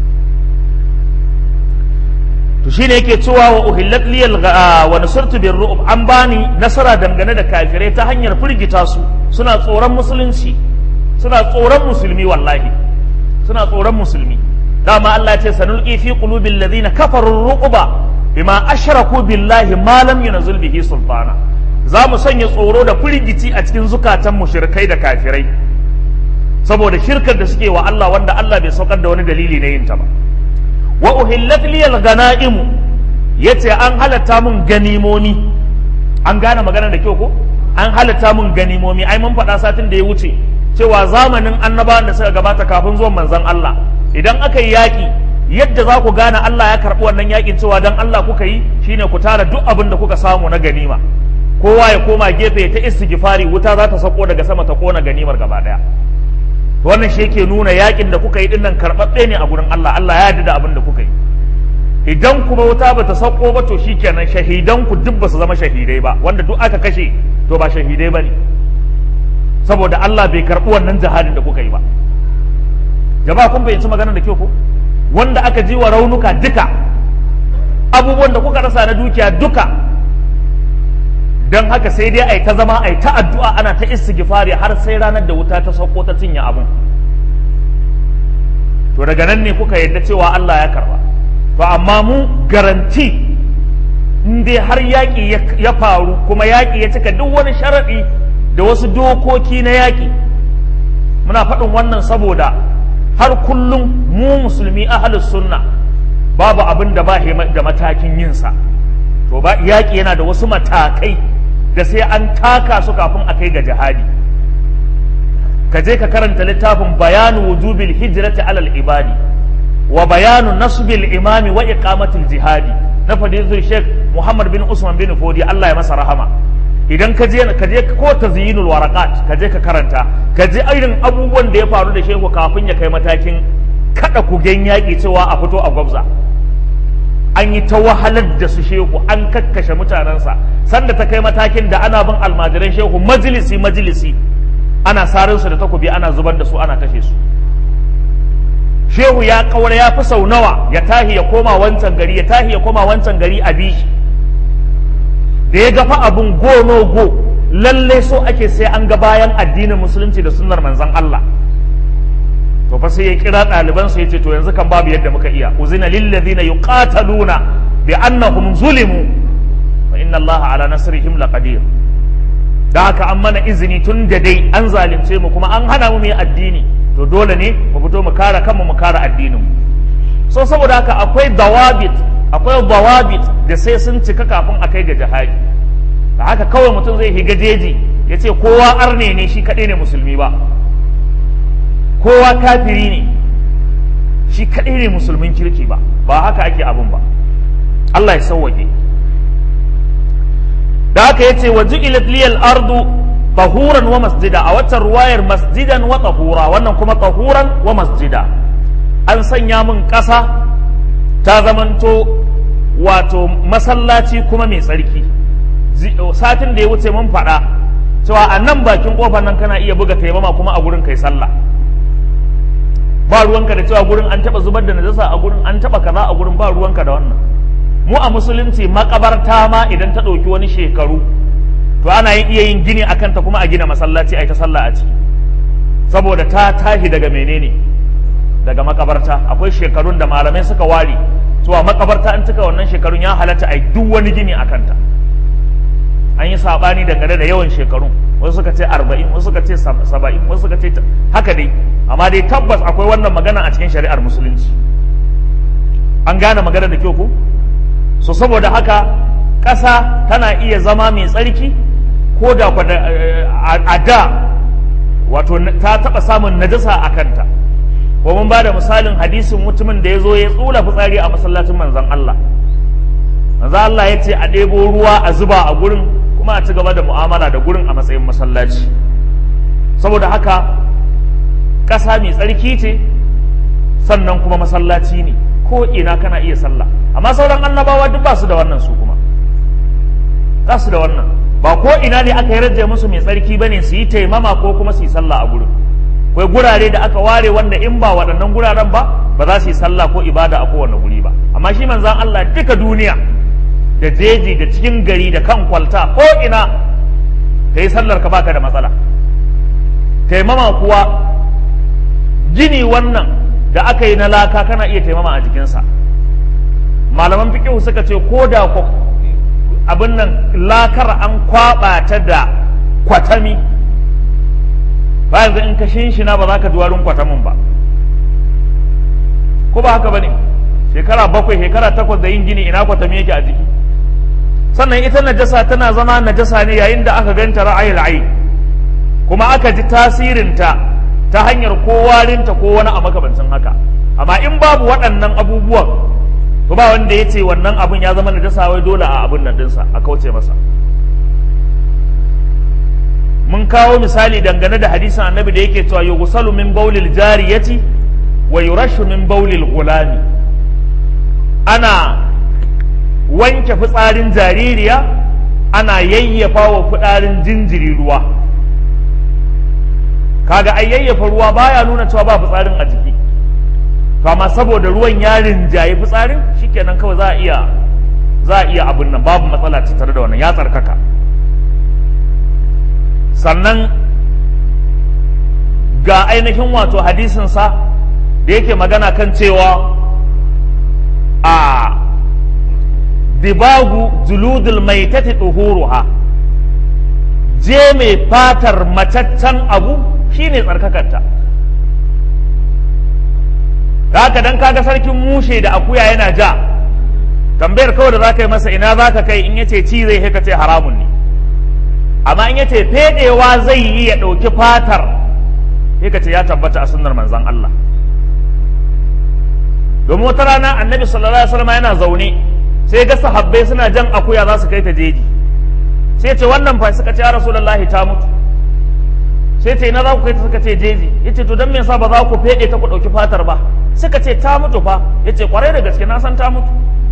to shine yake cewa wa uhillat liyal wa nusirtu bir ru'ub an bani nasara dangane da kafirai ta hanyar firgita su suna tsoron musulunci suna tsoron musulmi wallahi suna tsoron musulmi dama Allah ya ce sanulqi fi qulubil ladina kafaru ruquba bima ashraku billahi ma lam yunzil bihi sultana za mu sanya tsoro da firgici a cikin zukatan mushrikai da kafirai saboda shirkar da suke wa Allah wanda Allah bai saukar da wani dalili na yin ta ba wa uhillat liyal ganaimu yace an halatta mun ganimomi an gane magana da kyau ko an halatta mun ganimomi ai mun faɗa satin da ya wuce cewa zamanin annabawan da suka gabata kafin zuwan manzon Allah idan aka yi yaƙi yadda za ku gane Allah ya karɓi wannan yaƙin cewa dan Allah kuka yi shine ku tara duk abin da kuka samu na ganima kowa ya koma gefe ta istighfari wuta za ta sako daga sama ta kona ganimar gaba daya wannan shi yake nuna yakin da kuka yi dinnan karɓaɓɓe ne a gurin Allah Allah ya yarda da abin da kuka yi idan kuma wuta bata sauko ba to shikenan shahidan ku duk ba su zama shahidai ba wanda duk aka kashe to ba shahidai bane saboda Allah bai karɓi wannan jihadin da kuka yi ba jama'a kun bayyanci magana da kyau ko wanda aka ji wa raunuka duka abubuwan da kuka rasa na dukiya duka don haka sai dai ai ta zama ai ta addu'a ana ta istighfari har sai ranar da wuta ta sauko ta cinye abun to daga nan ne kuka yadda cewa Allah ya karba to amma mu garanti in dai har yaƙi ya faru kuma yaƙi ya cika duk wani sharaɗi da wasu dokoki na yaƙi muna faɗin wannan saboda har kullum mu musulmi ahalus sunna babu abin da ba da matakin yinsa to ba yaƙi yana da wasu matakai da sai an taka su kafin a kai ga jihadi ka je ka karanta littafin bayanu wujubil hijrati alal ibadi wa bayanu nasbil imami wa iqamatil jihadi na fadilul sheikh muhammad bin usman bin fodi Allah ya masa rahama idan ka je ka je ko tazyinul waraqat ka je ka karanta ka je irin abubuwan da ya faru da shehu kafin ya kai matakin kada kugen yaƙi cewa a fito a gwabza an yi ta wahalar da su shehu an kakkashe mutanensa sanda ta kai matakin da ana bin almajiran shehu majalisi majalisi ana sarin su da takobi ana zubar da su ana kashe su shehu ya kawar ya fi sau nawa ya tahi ya koma wancan gari ya tahi ya koma wancan gari a bishi da ya gafa abun go no go lalle so ake sai an ga bayan addinin musulunci da sunnar manzon Allah to fa sai ya kira ɗaliban sa yace to yanzu kan babu yadda muka iya uzina lil ladina yuqataluna bi annahum zulimu wa inna Allah ala nasrihim laqadir da haka an mana izini tun da dai an zalunce mu kuma an hana mu mu addini to dole ne mu fito mu kare kanmu mu kare addinin mu so saboda haka akwai dawabit akwai dawabit da sai sun cika kafin a kai ga jihadi da haka kawai mutum zai higa jeji ya ce kowa arne ne shi kaɗai ne musulmi ba kowa kafiri ne shi kaɗai ne musulmin kirki ba ba haka ake abin ba Allah ya sauwaƙe da haka ya ce wa ju'ilat liyal ardu tahuran wa masjida a waccan ruwayar masjidan wa tahura wannan kuma tahuran wa masjida an sanya min ƙasa ta zamanto wato masallaci kuma mai tsarki satin da ya wuce mun faɗa cewa a nan bakin ƙofar nan kana iya buga taimama kuma a gurin kai sallah ba ruwanka da cewa gurin an taɓa zubar da najasa a gurin an taɓa kaza a gurin ba ruwanka da wannan mu a musulunci makabarta ma idan ta ɗauki wani shekaru to ana iya yin gini a kanta kuma a gina masallaci a yi ta sallah a ciki saboda ta tashi daga menene daga makabarta akwai shekarun da malamai suka ware cewa makabarta an cika wannan shekarun ya halatta a yi duk wani gini a kanta an yi saɓani dangane da yawan shekarun wasu suka ce arba'in wasu suka ce saba'in wasu suka ce haka dai amma dai tabbas akwai wannan magana a cikin shari'ar musulunci an gane magana da kyau ko so saboda haka ƙasa tana iya zama mai tsarki ko da a da wato ta taɓa samun najasa a kanta ko mun ba da misalin hadisin mutumin da ya zo ya tsula fitsari a masallacin manzan Allah manzan Allah ya ce a ɗebo ruwa a zuba a gurin kuma a ci gaba da mu'amala da gurin a matsayin masallaci saboda haka ƙasa mai tsarki ce sannan kuma masallaci ne ko ina kana iya sallah amma sauran annabawa duk ba su da wannan su kuma za su da wannan ba ko ina ne aka yarda musu mai tsarki ba ne su yi taimama ko kuma su yi sallah a gurin akwai gurare da aka ware wanda in ba waɗannan guraren ba ba za su yi sallah ko ibada a kowane guri ba amma shi manzan Allah duka duniya da jeji da cikin gari da kan kwalta ko ina ka yi sallar ka baka da matsala taimama kuwa gini wannan da aka yi na laka kana iya taimama a jikinsa malaman fiƙihu suka ce ko da abin nan lakar an kwaɓa ta da kwatami ba yanzu in ka shinshina ba za ka ji warin kwatamin ba ko ba haka ba ne shekara bakwai shekara takwas da yin gini ina kwatami yake a jiki sannan ita najasa tana zama najasa ne yayin da aka ganta ra'ayi ra'ayi kuma aka ji tasirinta ta hanyar ko warinta ko wani a makamancin haka amma in babu waɗannan abubuwan to ba wanda ya ce wannan abin ya zama najasa wai dole a abin nan dinsa a kauce masa mun kawo misali dangane da hadisin annabi da yake cewa yughsalu min bawlil jariyati wa yurashu min bawlil gulami ana wanke fitsarin jaririya ana yayyafa wa fitsarin jinjiri ruwa kaga ai yayyafa ruwa baya nuna cewa ba fitsarin a jiki to amma saboda ruwan ya rinjaye fitsarin shikenan kawai za a iya za a iya abin nan babu matsala tare da wannan ya tsarkaka sannan ga ainihin wato hadisinsa da yake magana kan cewa a dibagu juludul maitati tuhuruha je mai fatar mataccen abu shine tsarkakarta haka dan kaga sarkin mushe da akuya yana ja tambayar kawai da za ka yi masa ina za ka kai in yace ci zai ka ce haramun ne amma in yace fedewa zai yi ya ɗauki fatar sai ka ce ya tabbata a sunnar manzon Allah domin wata rana annabi sallallahu alaihi wasallam yana zaune sai ga sahabbai suna jan akuya za su kai ta jeji sai ce wannan fa suka ce ya rasulullahi ta mutu sai ce ina za ku kai ta suka ce jeji yace to dan me yasa ba za ku fede ta ku dauki fatar ba suka ce ta mutu fa yace kwarai da gaske na san ta mutu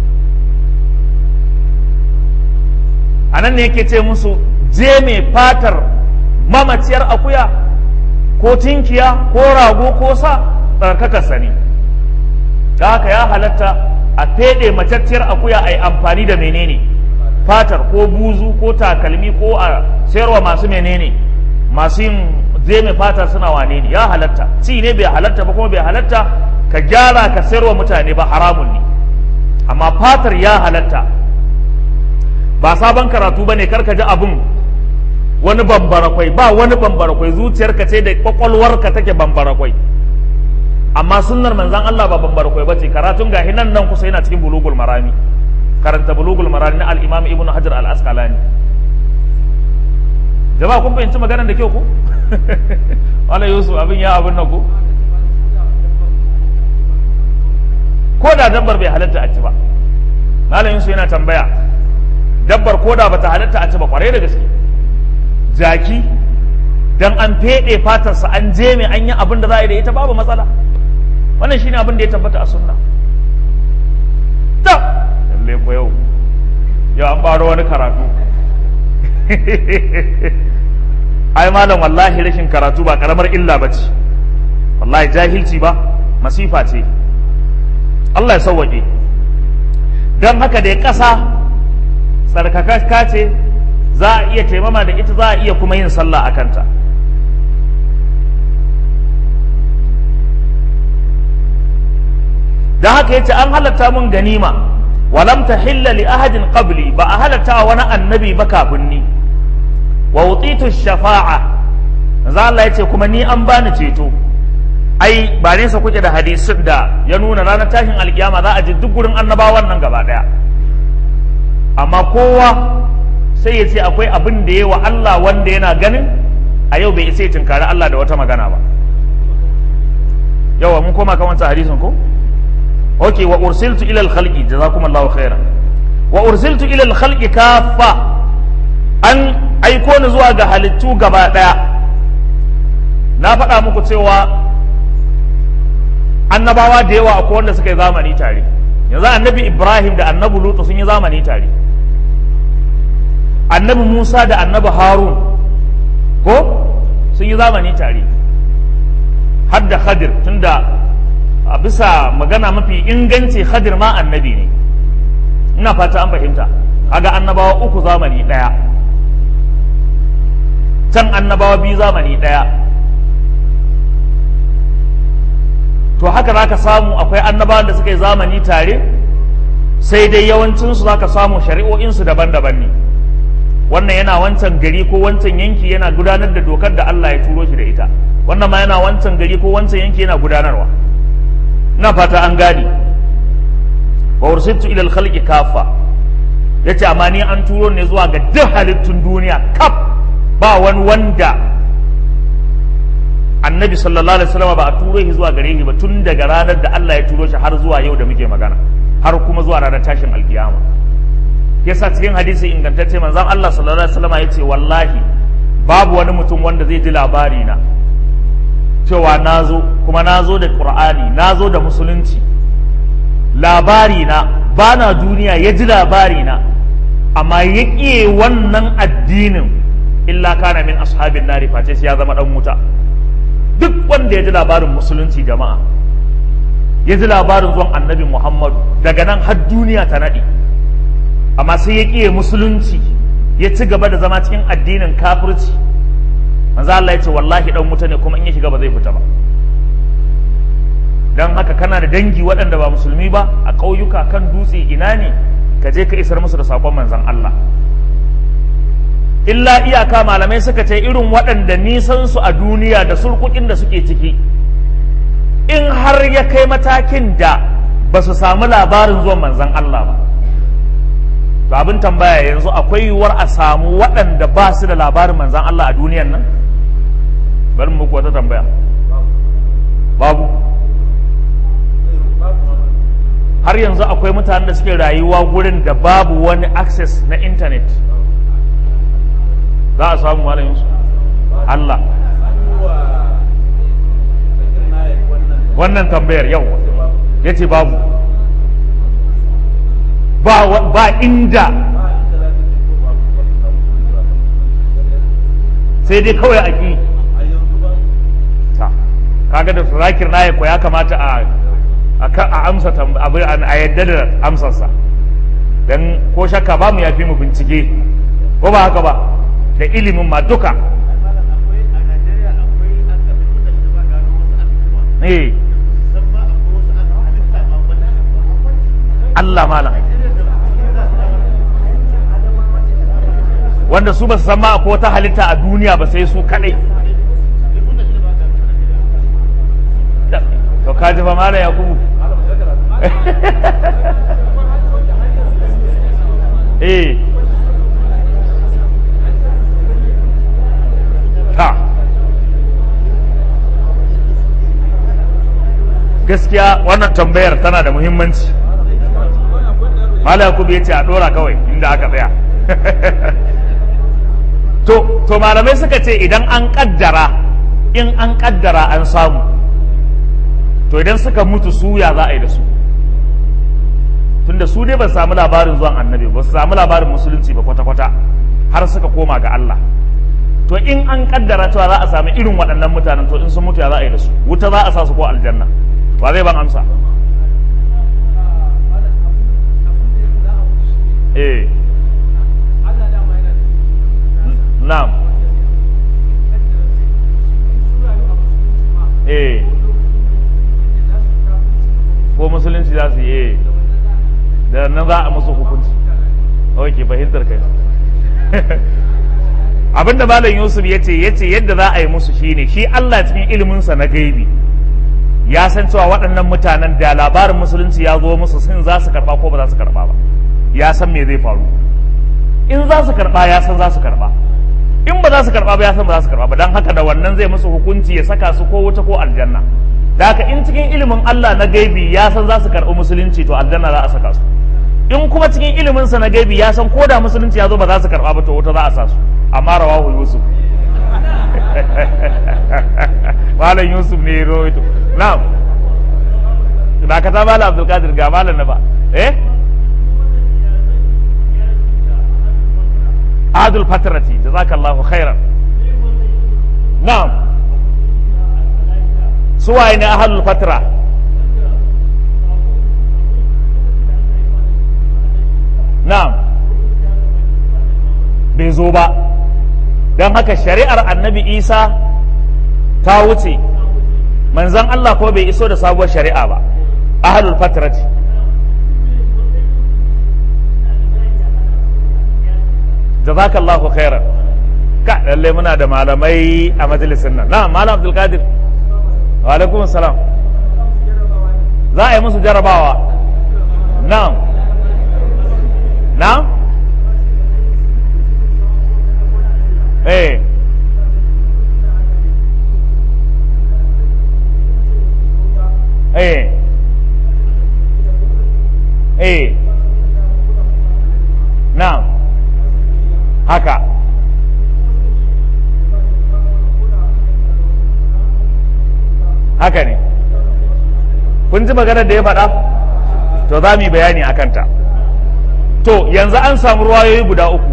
anan ne yake ce musu je mai fatar mamaciyar akuya ko tinkiya ko rago ko sa tsarkaka sani da haka ya halatta a fede matacciyar akuya a yi amfani da menene fatar ko buzu ko takalmi ko a sayarwa masu menene masu yin zeme fatar suna wane ne ya halatta ci ne bai halatta ba kuma bai halatta ka gyara ka sayarwa mutane ba haramun ne amma fatar ya halatta ba sabon karatu ba ne karka ji abin wani bambarakwai ba wani bambarakwai zuciyarka ce da kwakwalwarka take bambarakwai amma sunnar manzan Allah ba bambarakwai ba ce karatun gahi nan nan kusa yana cikin bulugul marami karanta bulugul marami na al-imam ibnu hajar al-asqalani jama'a kun fahimci maganar da kyau ko wala yusuf abin ya abin nan ko ko da dabbar bai halatta a ci ba malam yusuf yana tambaya dabbar ko da bata halatta a ci ba kwarai da gaske jaki dan an fede fatarsa an je mai an yi abin da za a yi da ita babu matsala wannan shine abin da ya tabbata a sunna ta lalle ko yau yau an baro wani karatu ai malam wallahi rashin karatu ba karamar illa ba ce wallahi jahilci ba masifa ce Allah ya sauwaƙe don haka da ya ƙasa tsarkakakka ce za a iya taimama da ita za a iya kuma yin sallah a kanta don haka yace an halatta mun ganima walam tahilla li ahadin qabli ba a halatta wani annabi ba kafin ni wa utitu shafa'a manzo Allah yace kuma ni an bani ceto ai ba nesa kuke da hadisin da ya nuna ranar tashin alkiyama za a ji duk gurin annabawan nan gaba daya amma kowa sai ya ce akwai abin da ya wa Allah wanda yana ganin a yau bai isa ya tunkari Allah da wata magana ba yawa mun koma kan wancan hadisin ko okay wa ursiltu ila al-khalqi jazakumullahu khairan wa ursiltu ila al-khalqi kaffa an aiko ni zuwa ga halittu gaba daya na faɗa muku cewa annabawa da yawa akwai wanda suka yi zamani tare yanzu annabi ibrahim da annabi lutu sun yi zamani tare annabi musa da annabi harun ko sun yi zamani tare har da khadir tunda a bisa magana mafi inganci khadir ma annabi ne ina fata an fahimta kaga annabawa uku zamani ɗaya can annabawa biyu zamani ɗaya to haka za ka samu akwai annabawan da suka yi zamani tare sai dai yawancinsu za ka samu shari'o'insu daban-daban ne wannan yana wancan gari ko wancan yanki yana gudanar da dokar da Allah ya turo shi da ita wannan ma yana wancan gari ko wancan yanki yana gudanarwa ina fata an gane wa ursiltu ila al-khalqi kafa yace amma ni an turo ne zuwa ga duk halittun duniya kaf ba wani wanda annabi sallallahu alaihi wasallam ba a turo shi zuwa gare shi ba tun daga ranar da Allah ya turo shi har zuwa yau da muke magana har kuma zuwa ranar tashin alkiyama yasa cikin hadisi ingantacce manzon Allah sallallahu alaihi wasallam yace wallahi babu wani mutum wanda zai ji labari na cewa nazo kuma nazo da qur'ani nazo da musulunci labari na bana duniya ya ji labari na amma ya ƙiye wannan addinin illa kana min ashabin nari face sai ya zama dan wuta duk wanda ya ji labarin musulunci jama'a ya ji labarin zuwan annabi muhammadu daga nan har duniya ta naɗi amma sai ya ƙiye musulunci ya ci gaba da zama cikin addinin kafirci manzo Allah ya ce wallahi dan wuta ne kuma in ya shiga ba zai fita ba dan haka kana da dangi waɗanda ba musulmi ba a ƙauyuka kan dutse ina ne ka je ka isar musu da saƙon manzon Allah illa iyaka malamai suka ce irin waɗanda nisan su a duniya da surkukin da suke ciki in har ya kai matakin da ba su samu labarin zuwan manzon Allah ba to abin tambaya yanzu akwai yiwuwar a samu waɗanda ba su da labarin manzon Allah a duniyan nan bari muku wata tambaya babu har yanzu akwai mutanen da suke rayuwa gurin da babu wani access na intanet za a samu malamin su Allah wannan tambayar yau ya ce babu ba, ba inda sai dai kawai a ƙi ta kaga da zakir na ko ya kamata a a amsa abu a yadda da amsarsa don ko shakka ba mu ya fi mu bincike ko ba haka ba da ilimin ma duka eh Allah malam wanda su ba su san ma ko ta halitta a duniya ba sai su kadai to ka ji fa malam yakubu eh ta gaskiya wannan tambayar tana da muhimmanci malam yakubu ya ce a dora kawai inda aka tsaya to to malamai suka ce idan an kaddara in an kaddara an samu to idan suka mutu su ya za a yi da su tunda su dai ba su samu labarin zuwan annabi ba su samu labarin musulunci ba kwata-kwata har suka koma ga Allah to in an kaddara cewa za a sami irin waɗannan mutanen to in sun mutu ya za a yi da su wuta za a sa su ko aljanna ba zai ban amsa eh na'am eh ko musulunci za su yi da nan za a musu hukunci ok fahimtar kai abinda malam yusuf ya ce ya ce yadda za a yi musu shine shi allah cikin iliminsa na gaibi ya san cewa waɗannan mutanen da labarin musulunci ya zo musu sun za su karɓa ko ba za su karɓa ba ya san me zai faru in za su karɓa ya san za su karɓa in ba za su karɓa ba ya san ba za su karɓa ba don haka da wannan zai musu hukunci ya saka su ko wuta ko aljanna da haka in cikin ilimin Allah na gaibi ya san za su karɓi musulunci to aljanna za a saka su in kuma cikin ilimin sa na gaibi ya san ko da musulunci ya zo ba za su karɓa ba to wuta za a sa su amma rawahu yusuf malam yusuf ne ya rawaito na'am da ka ta malam abdul qadir ga malam na ba eh adul fatrati jazakallahu khairan na'am suwaye ne ahalul fatra na'am bai zo ba don haka shari'ar annabi isa ta wuce manzan Allah ko bai iso da sabuwar shari'a ba ahalul fatrati jazakallahu khairan ka lalle muna da malamai a majalisin nan na malam abdulkadir wa alaikum salam za a yi musu jarabawa na'am na'am eh eh eh na'am haka haka ne kun ji maganar da ya faɗa to za mu yi bayani a kanta to yanzu an samu ruwayoyi guda uku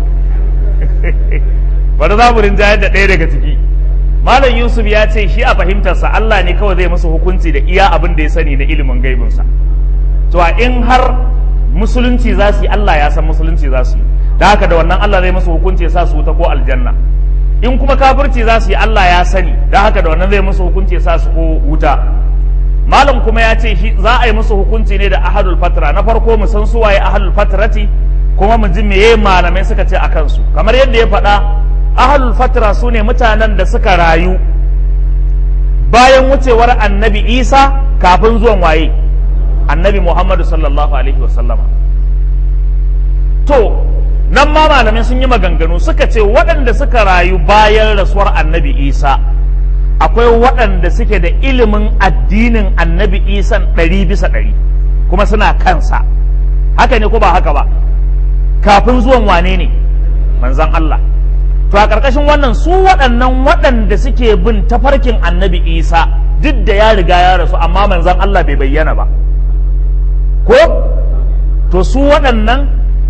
bari za mu rinjayar da ɗaya daga ciki malam yusuf ya ce shi a fahimtarsa allah ne kawai zai musu hukunci da iya abin da ya sani na ilimin gaibinsa to a in har musulunci za su yi allah ya san musulunci za su yi da haka da wannan allah zai musu hukunci ya sa su wuta ko aljanna in kuma kafirci za su yi allah ya sani da haka da wannan zai musu hukunci ya sa su ko wuta malam kuma ya ce shi za a yi musu hukunci ne da ahadul fatra na farko mu san suwaye ahadul fatrati kuma mu ji meye malamai suka ce a kansu kamar yadda ya faɗa ahlul fatra su ne mutanen da suka rayu bayan wucewar annabi isa kafin zuwan waye annabi muhammadu sallallahu alaihi wasallama to nan ma malamai sun yi maganganu suka ce waɗanda suka rayu bayan rasuwar annabi isa akwai waɗanda suke da ilimin addinin annabi isan ɗari bisa ɗari kuma suna kansa haka ne ko ba haka ba kafin zuwan wane ne manzan Allah to a ƙarƙashin wannan su waɗannan waɗanda suke bin tafarkin annabi isa duk da ya riga ya rasu amma manzan Allah bai bayyana ba ko to su waɗannan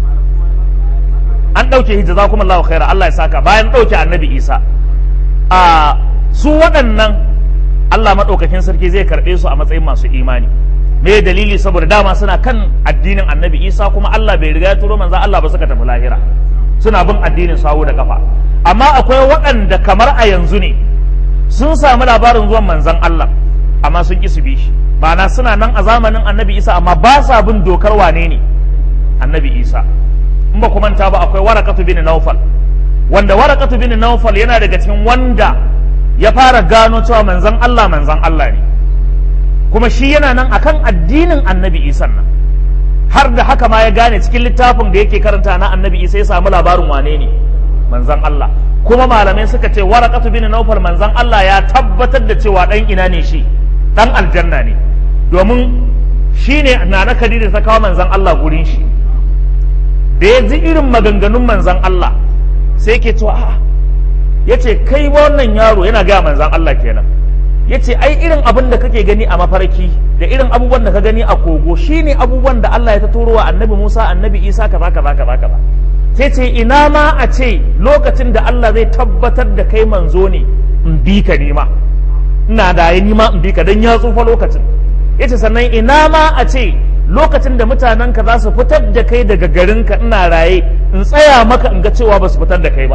an ɗauke hijja za kuma Allah khaira Allah ya saka bayan ɗauke annabi isa a su waɗannan Allah maɗaukakin sarki zai karɓe su a matsayin masu imani me dalili saboda dama suna kan addinin annabi isa kuma Allah bai riga ya turo manzan Allah ba suka tafi lahira suna bin addinin sawu da kafa amma akwai waɗanda kamar a yanzu ne sun samu labarin zuwan manzan Allah amma sun ƙi su bi shi ma'ana suna nan a zamanin annabi isa amma ba sa bin dokar wane ne annabi isa in ba manta ba akwai warakatu bin naufal wanda warakatu bin naufal yana daga cikin wanda ya fara gano cewa manzan Allah manzan Allah ne kuma shi yana nan akan addinin annabi isa nan har da haka ma ya gane cikin littafin da yake karanta na annabi isa ya samu labarin wane ne manzan Allah kuma malamai suka ce warakatu bin naufal manzan Allah ya tabbatar da cewa dan ina ne shi dan aljanna ne domin shi ne na na kadida ta kawo manzan Allah gurin shi da ya ji irin maganganun manzan Allah sai ke cewa a'a ya ce kai wannan yaro yana gaya manzan Allah kenan ya ce ai irin abin da kake gani a mafarki da irin abubuwan da ka gani a kogo shine abubuwan da Allah ya ta turo wa annabi Musa annabi Isa kaza kaza kaza kaza sai ce ina ma a ce lokacin da Allah zai tabbatar da kai manzo ne in bi ka nima ina da ya nima in bi ka dan ya tsufa lokacin yace sannan ina ma a ce lokacin da mutanen ka za su fitar da kai daga garinka ina raye in tsaya maka in ga cewa ba su fitar da kai ba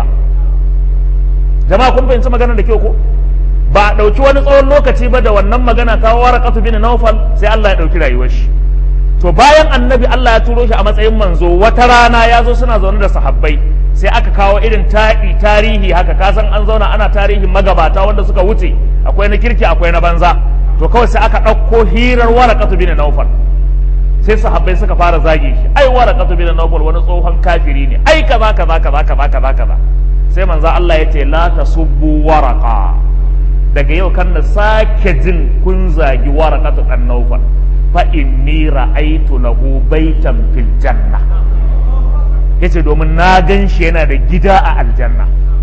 jama'a kun fahimci magana da kyau ko ba a ɗauki wani tsawon lokaci ba da wannan magana kawo warakatu bin naufal sai Allah ya ɗauki rayuwar shi to bayan annabi Allah ya turo shi a matsayin manzo wata rana ya zo suna zaune da sahabbai sai aka kawo irin taɗi tarihi haka kasan an zauna ana tarihin magabata wanda suka wuce akwai na kirki akwai na banza to kawai sai aka ɗauko hirar warakatu bin naufal sai sahabbai suka fara zage shi ai warakatu bin naufal wani tsohon kafiri ne ai kaza kaza kaza kaza kaza kaza sai manzo Allah ya ce la tasubbu waraka daga yau kan na sake jin kun zagi warakatu dan naufal fa inni ra'aytu lahu baitan fil janna yace domin na gan shi yana da gida a aljanna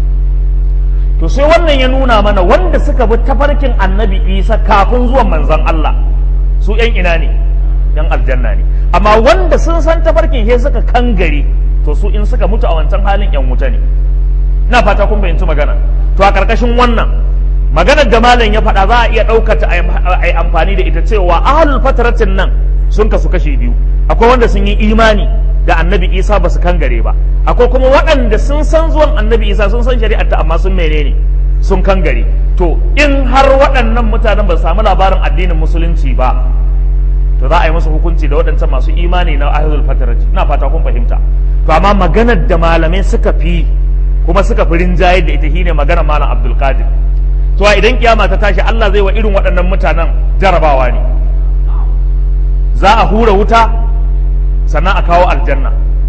to sai wannan ya nuna mana wanda suka bi tafarkin annabi isa kafin zuwan manzon Allah su yan ina ne yan aljanna ne amma wanda sun san tafarkin he suka kangare to su in suka mutu a wancan halin yan wuta ne ina fata kun fahimci magana to a karkashin wannan maganar da malam ya faɗa za a iya ɗaukata a yi amfani da ita cewa ahalul fataratin nan sun kasu kashe biyu akwai wanda sun yi imani da annabi isa ba su kangare ba akwai kuma waɗanda sun san zuwan annabi isa sun san shari'ar ta amma sun menene sun kangare to in har waɗannan mutanen ba su samu labarin addinin musulunci ba to za a yi musu hukunci da waɗancan masu imani na ahalul fatarati ina fata kun fahimta to amma maganar da malamai suka fi kuma suka fi rinjaye da ita shine maganar malam abdul qadir to idan kiyama ta tashi Allah zai wa irin waɗannan mutanen jarabawa ne za a hura wuta sannan a kawo aljanna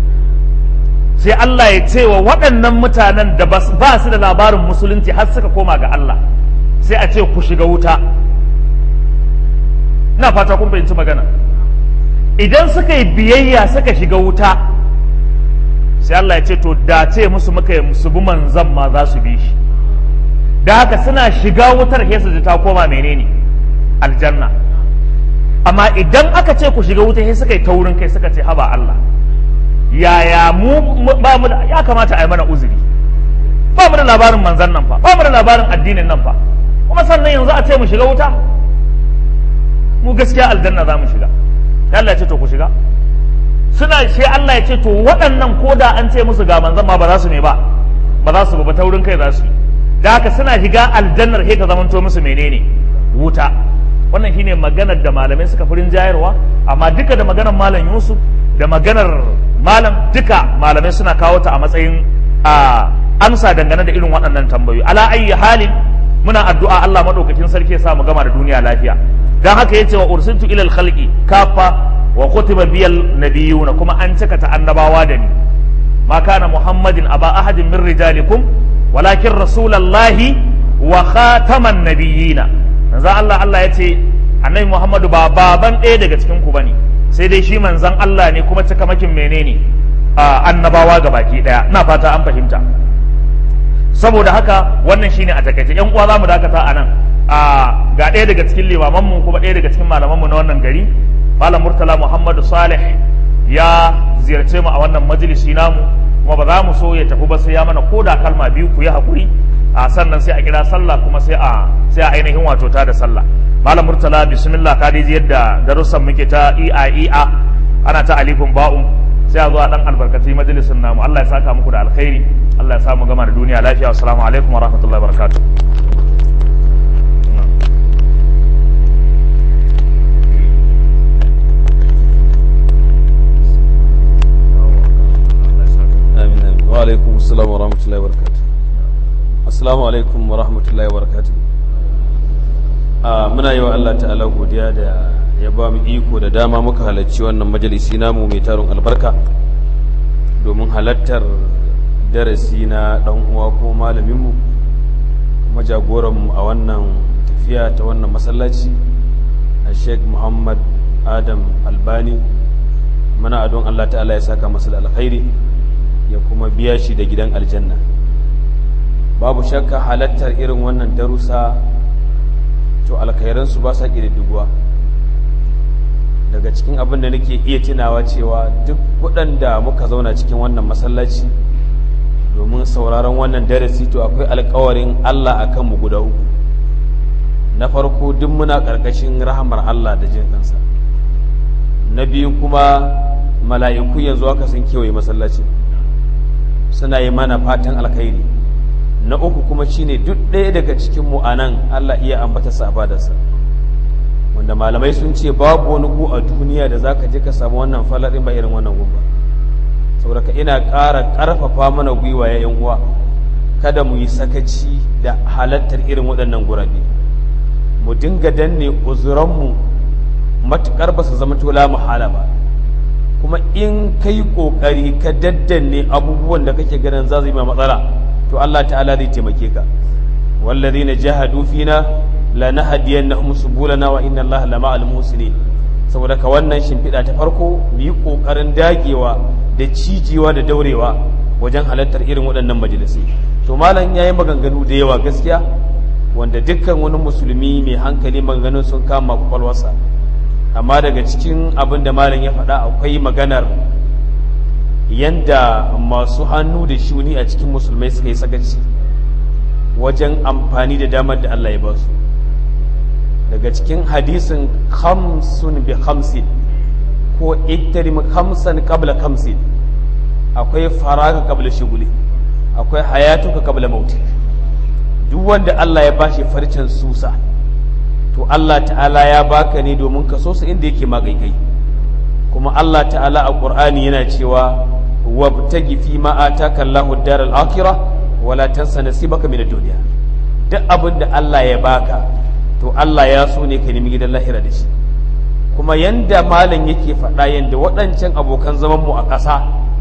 sai Allah ya ce wa waɗannan mutanen da ba su da labarin musulunci har suka koma ga Allah sai a ce ku shiga wuta ina fata kun fahimci magana idan suka yi biyayya suka shiga wuta sai Allah ya ce to da ce musu muka yi su bi manzan ma za su bi shi da haka suna shiga wutar sai su ta koma menene aljanna amma idan aka ce ku shiga wuta sai suka yi taurin kai suka ce haba Allah yaya mu ba mu ya kamata a yi mana uzuri ba mu da labarin manzan nan fa ba mu da labarin addinin nan fa kuma sannan yanzu a ce mu shiga wuta mu gaskiya aljanna za mu shiga sai Allah ya ce to ku shiga suna sai Allah ya ce to waɗannan ko da an ce musu ga manzan ma ba za su ne ba ba za su ba taurin kai za su yi da haka suna shiga aljannar sai ta zamanto musu menene wuta wannan shine maganar da malamai suka furin jayarwa amma duka da maganar malam Yusuf da maganar malam duka malamai suna kawo ta a matsayin a amsa dangane da irin waɗannan tambayoyi ala ayyi halin muna addu'a Allah madaukakin sarki ya sa mu gama da duniya lafiya dan haka yace wa ursiltu ila al-khalqi kafa wa kutiba biyal nabiyuna kuma an cika ta annabawa da ni ma kana muhammadin aba ahadin min rijalikum walakin rasulallahi wa khataman nabiyina manzo Allah Allah ya ce annabi Muhammadu ba baban ɗaya daga cikin ku bane sai dai shi manzon Allah ne kuma cikamakin menene annabawa ga baki ɗaya ina fata an fahimta saboda haka wannan shine a takaice yan uwa za mu dakata a nan ga ɗaya daga cikin limamanmu kuma ɗaya daga cikin malamanmu na wannan gari malam murtala muhammadu salih ya ziyarce mu a wannan majalisi namu kuma ba za mu so ya tafi ba sai ya mana ko da kalma biyu ku yi haƙuri a sannan sai a kira sallah kuma sai a sai a ainihin wato ta da sallah malam murtala bismillah ka ji yadda darussan muke ta ia ia ana ta alifin ba'un sai a zo a dan albarkaci majalisin namu Allah ya saka muku da alkhairi Allah ya sa mu gama da duniya lafiya assalamu alaikum wa rahmatullahi wa barakatuh wa alaikum assalam wa rahmatullahi wa barakatuh assalamu alaikum wa rahmatullahi wa barakatuh muna yi wa Allah ta'ala godiya da ya ba mu iko da dama muka halarci wannan majalisi namu mai tarin albarka domin halartar darasi na dan uwa ko malaminmu kuma jagoranmu a wannan tafiya ta wannan masallaci a sheikh muhammad adam albani muna adon Allah ta'ala ya saka masa da alkhairi ya kuma biya shi da gidan aljanna babu shakka halattar irin wannan darussa to alkhairansu ba sa ƙididdiguwa daga cikin abin da nake iya tunawa cewa duk waɗanda muka zauna cikin wannan masallaci domin sauraron wannan darasi to akwai alkawarin Allah a kanmu guda uku na farko duk muna ƙarƙashin rahamar Allah da jin kansa na biyu kuma mala'iku yanzu aka sun kewaye masallaci suna yi mana fatan alkhairi na uku kuma shine duk ɗaya daga cikin mu anan Allah iya ambata sabadarsa wanda malamai sun ce babu wani gu a duniya da zaka je ka samu wannan falarin ba irin wannan gu ba saboda ina ƙara ƙarfafa mana gwiwa ya uwa kada mu yi sakaci da halattar irin waɗannan gurabe mu dinga danne uzuranmu matuƙar ba su zama tola muhala ba kuma in kai ƙoƙari ka daddanne abubuwan da kake ganin za su yi ma matsala to Allah ta'ala zai taimake ka wallazina jahadu fina la nahdiyannahum subulana wa inna Allah la ma'al muhsinin saboda ka wannan shimfiɗa ta farko mu yi ƙoƙarin dagewa da cijewa da daurewa wajen halartar irin waɗannan majalisai to malam yayi maganganu da yawa gaskiya wanda dukkan wani musulmi mai hankali maganganun sun kama kwakwalwarsa amma daga cikin abin da malam ya faɗa akwai maganar yanda masu hannu da shuni a cikin musulmai suka yi sakaci wajen amfani da damar da Allah ya ba su daga cikin hadisin khamsun bi khamsin ko iktarim khamsan qabla khamsin akwai faraka qabla shuguli akwai hayatuka qabla mauti duk wanda Allah ya bashi farcen susa to Allah ta'ala ya baka ne domin ka so su inda yake magaikai kuma Allah ta'ala a Qur'ani yana cewa wabtagi fi ma ataka Allahu ad-daral akhirah wala tansa nasibaka min ad-dunya duk abin da Allah ya baka to Allah ya so ne ka nemi gidan lahira da shi kuma yanda malam yake faɗa yanda waɗancan abokan zaman mu a ƙasa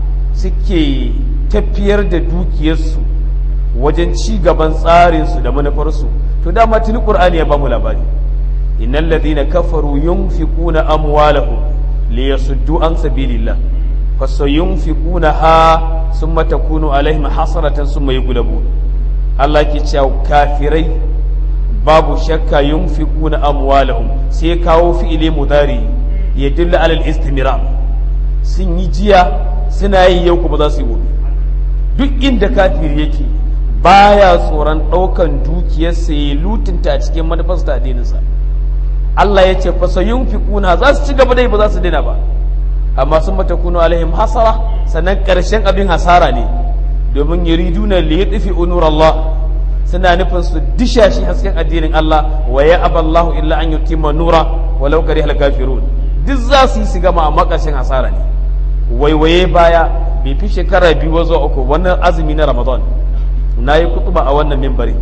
suke tafiyar da dukiyarsu wajen ci gaban tsarinsu da manufarsu to dama tuni Qur'ani ya bamu labari innal ladhina kafaru yunfiquna amwalahum liyasuddu an sabilillah fasayunfiqunaha summa takunu alaihim hasratan summa yughlabun Allah ke cewa kafirai babu shakka yunfiquna amwalahum sai kawo fi'ili mudari ya dilla alal istimrar sun yi jiya suna yi yau kuma za su yi gobe duk inda kafiri yake baya tsoron ɗaukan dukiyarsa ya lutunta a cikin manufarsa da addininsa Allah ya ce fasa yunfiquna za su ci gaba dai ba za su daina ba amma sun mata kunu alaihim hasara sannan ƙarshen abin hasara ne domin yuriduna li yudfi unur Allah suna nufin su disha shi hasken addinin Allah wa ya aballahu illa an yutimma nura walau karihal kafirun duk za su yi su gama amma ƙarshen hasara ne waiwaye baya bai fi shekara biyu zuwa uku wannan azumi na Ramadan na yi kutuba a wannan mimbari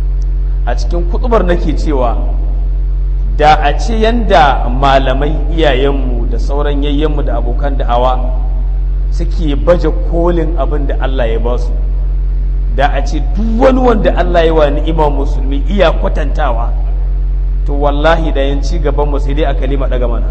a cikin kutubar nake cewa da a ce yanda malamai iyayenmu da sauran yayyenmu da abokan da'awa suke baje kolin abin da Allah ya ba su da a ce duk wani wanda Allah ya wa ni'ima musulmi iya kwatantawa to wallahi da yan ci gaban mu sai dai a kalima daga mana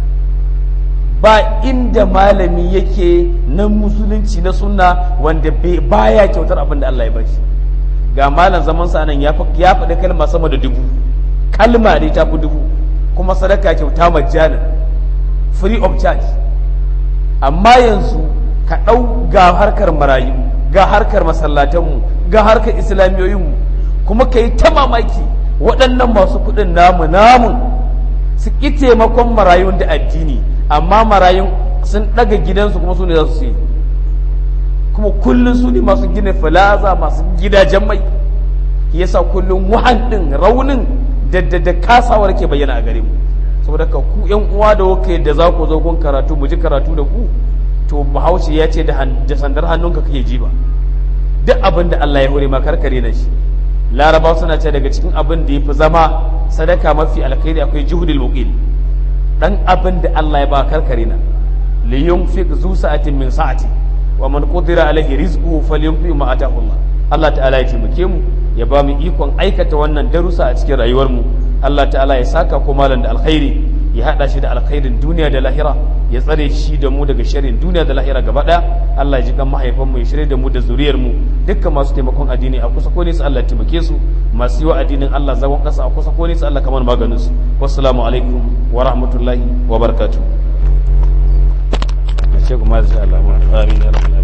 ba inda malami yake na musulunci na sunna wanda baya kyautar abin da Allah ya bashi ga malam zaman sa nan ya faɗi kalma sama da dubu kalma dai ta fi dubu kuma sadaka kyauta majjana free of charge amma yanzu ka ɗau ga harkar marayu ga harkar masallatanmu ga harkar islamiyoyinmu kuma ka yi ta mamaki waɗannan masu kuɗin namu namun su ƙi taimakon marayun da addini amma marayun sun ɗaga gidansu kuma su ne za su yi kuma kullum su ne masu gina filaza masu gidajen mai yasa kullum wahan ɗin raunin da da kasawar ke bayyana a gare mu saboda ka ku yan uwa da wuka da za ku zo gun karatu mu ji karatu da ku to bahaushe ya ce da sandar hannunka kake ji ba duk abin da Allah ya hore ma karkare na shi laraba suna ce daga cikin abin da ya fi zama sadaka mafi alkhairi akwai juhudul muqil dan abin da Allah ya ba karkare na li yunfiq zu sa'atin min sa'ati wa man qudira alaihi rizquhu falyunfiq ma atahu Allah Allah ta'ala ya taimake mu ya ba mu ikon aikata wannan darussa a cikin rayuwar mu Allah ta'ala ya saka ko malam da alkhairi ya hada shi da alkhairin duniya da lahira ya tsare shi da mu daga sharrin duniya da lahira gaba daya Allah ya ji kan mahaifan mu ya shirye da mu da zuriyar mu dukkan masu taimakon addini a kusa ko nesa Allah ya taimake su masu yi wa addinin Allah zagon kasa a kusa ko nesa Allah kamar maganin su wassalamu alaikum wa rahmatullahi wa barakatuh. Shekhu ma Allah amin ya rabbal